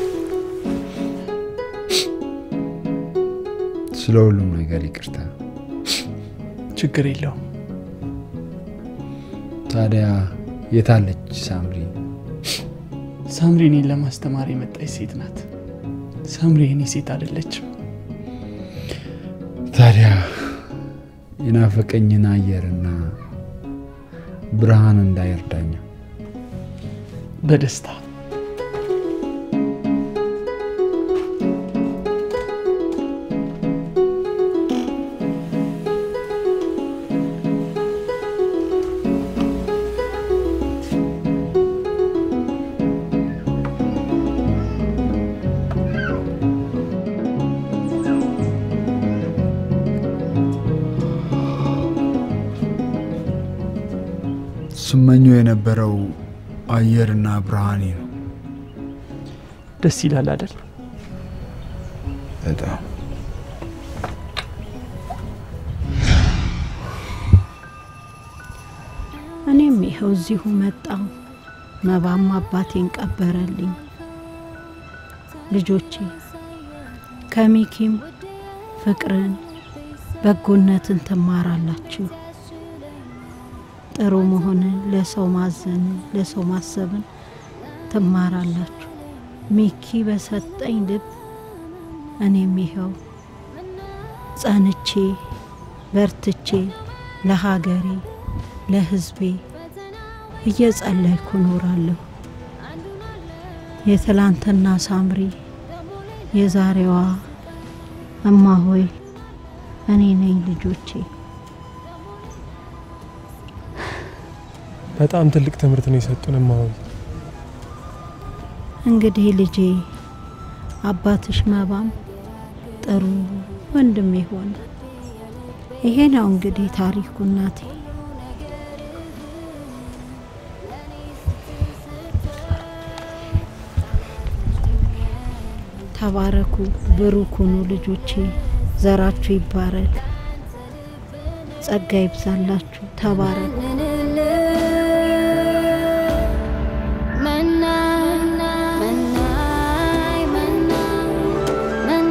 ስለ ሁሉም ነገር ይቅርታ።
ችግር የለውም።
ታዲያ የታለች ሳምሪ?
ሳምሪ እኔን ለማስተማር የመጣች ሴት ናት። ሳምሪ የኔ ሴት አይደለችም።
ታዲያ የናፈቀኝን አየርና ብርሃን እንዳይርዳኛ
በደስታ
ስመኘው የነበረው አየርና ብርሃኔ ነው።
ደስ ይላል አይደል?
በጣም
እኔም ይኸው እዚሁ መጣሁ። መባም አባቴን ቀበረልኝ። ልጆቼ ከሚኪም ፍቅርን፣ በጎነትን ትማራላችሁ። ጥሩ መሆንን፣ ለሰው ማዘንን፣ ለሰው ማሰብን ትማራላችሁ። ሚኪ በሰጠኝ ልብ እኔም ይኸው ጸንቼ በርትቼ ለሀገሬ ለሕዝቤ እየጸለይኩ እኖራለሁ። የትላንትና ሳምሪ የዛሬዋ እማ ሆይ እኔ ነኝ ልጆቼ።
በጣም ትልቅ ትምህርት ነው የሰጡን እማሆይ።
እንግዲህ ልጄ አባትሽ መባም ጥሩ ወንድም ሆነ። ይሄ ነው እንግዲህ ታሪኩ እናቴ። ተባረኩ፣ ብሩክ ሁኑ ልጆቼ። ዘራችሁ ይባረክ፣ ጸጋ ይብዛላችሁ። ተባረኩ።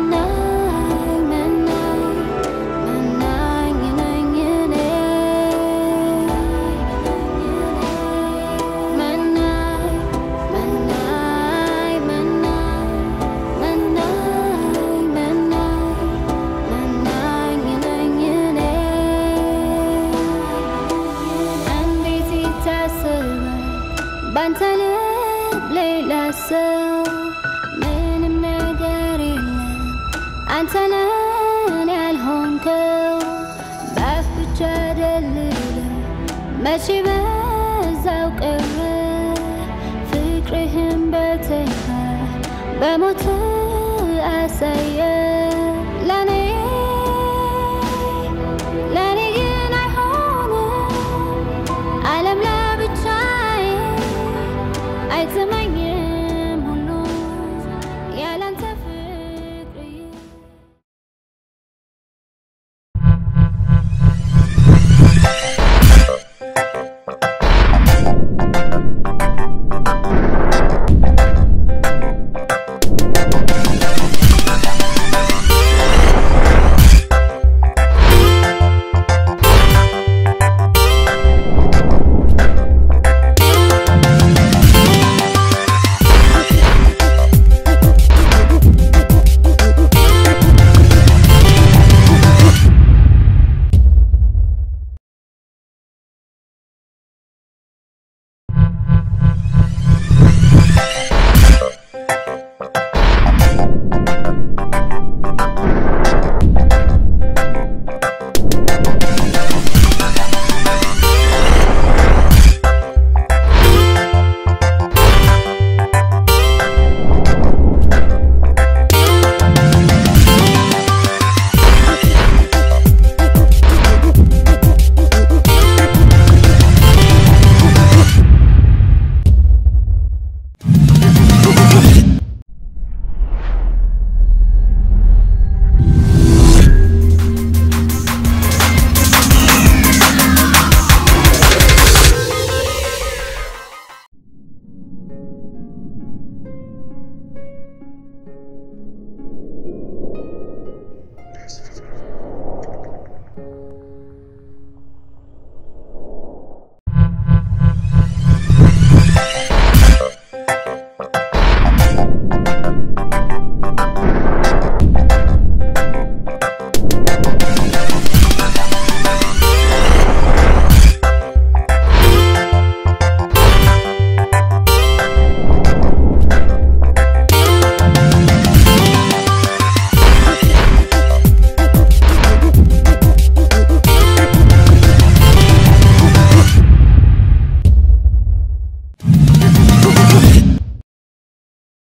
መናኝ መናኝ መናኝ ነኝ እኔ አንተነን ያልሆንከው በአፍ ብቻ ደልለ መቼ በዛው ቀረ ፍቅርህን በተግባር በሞት አሳየ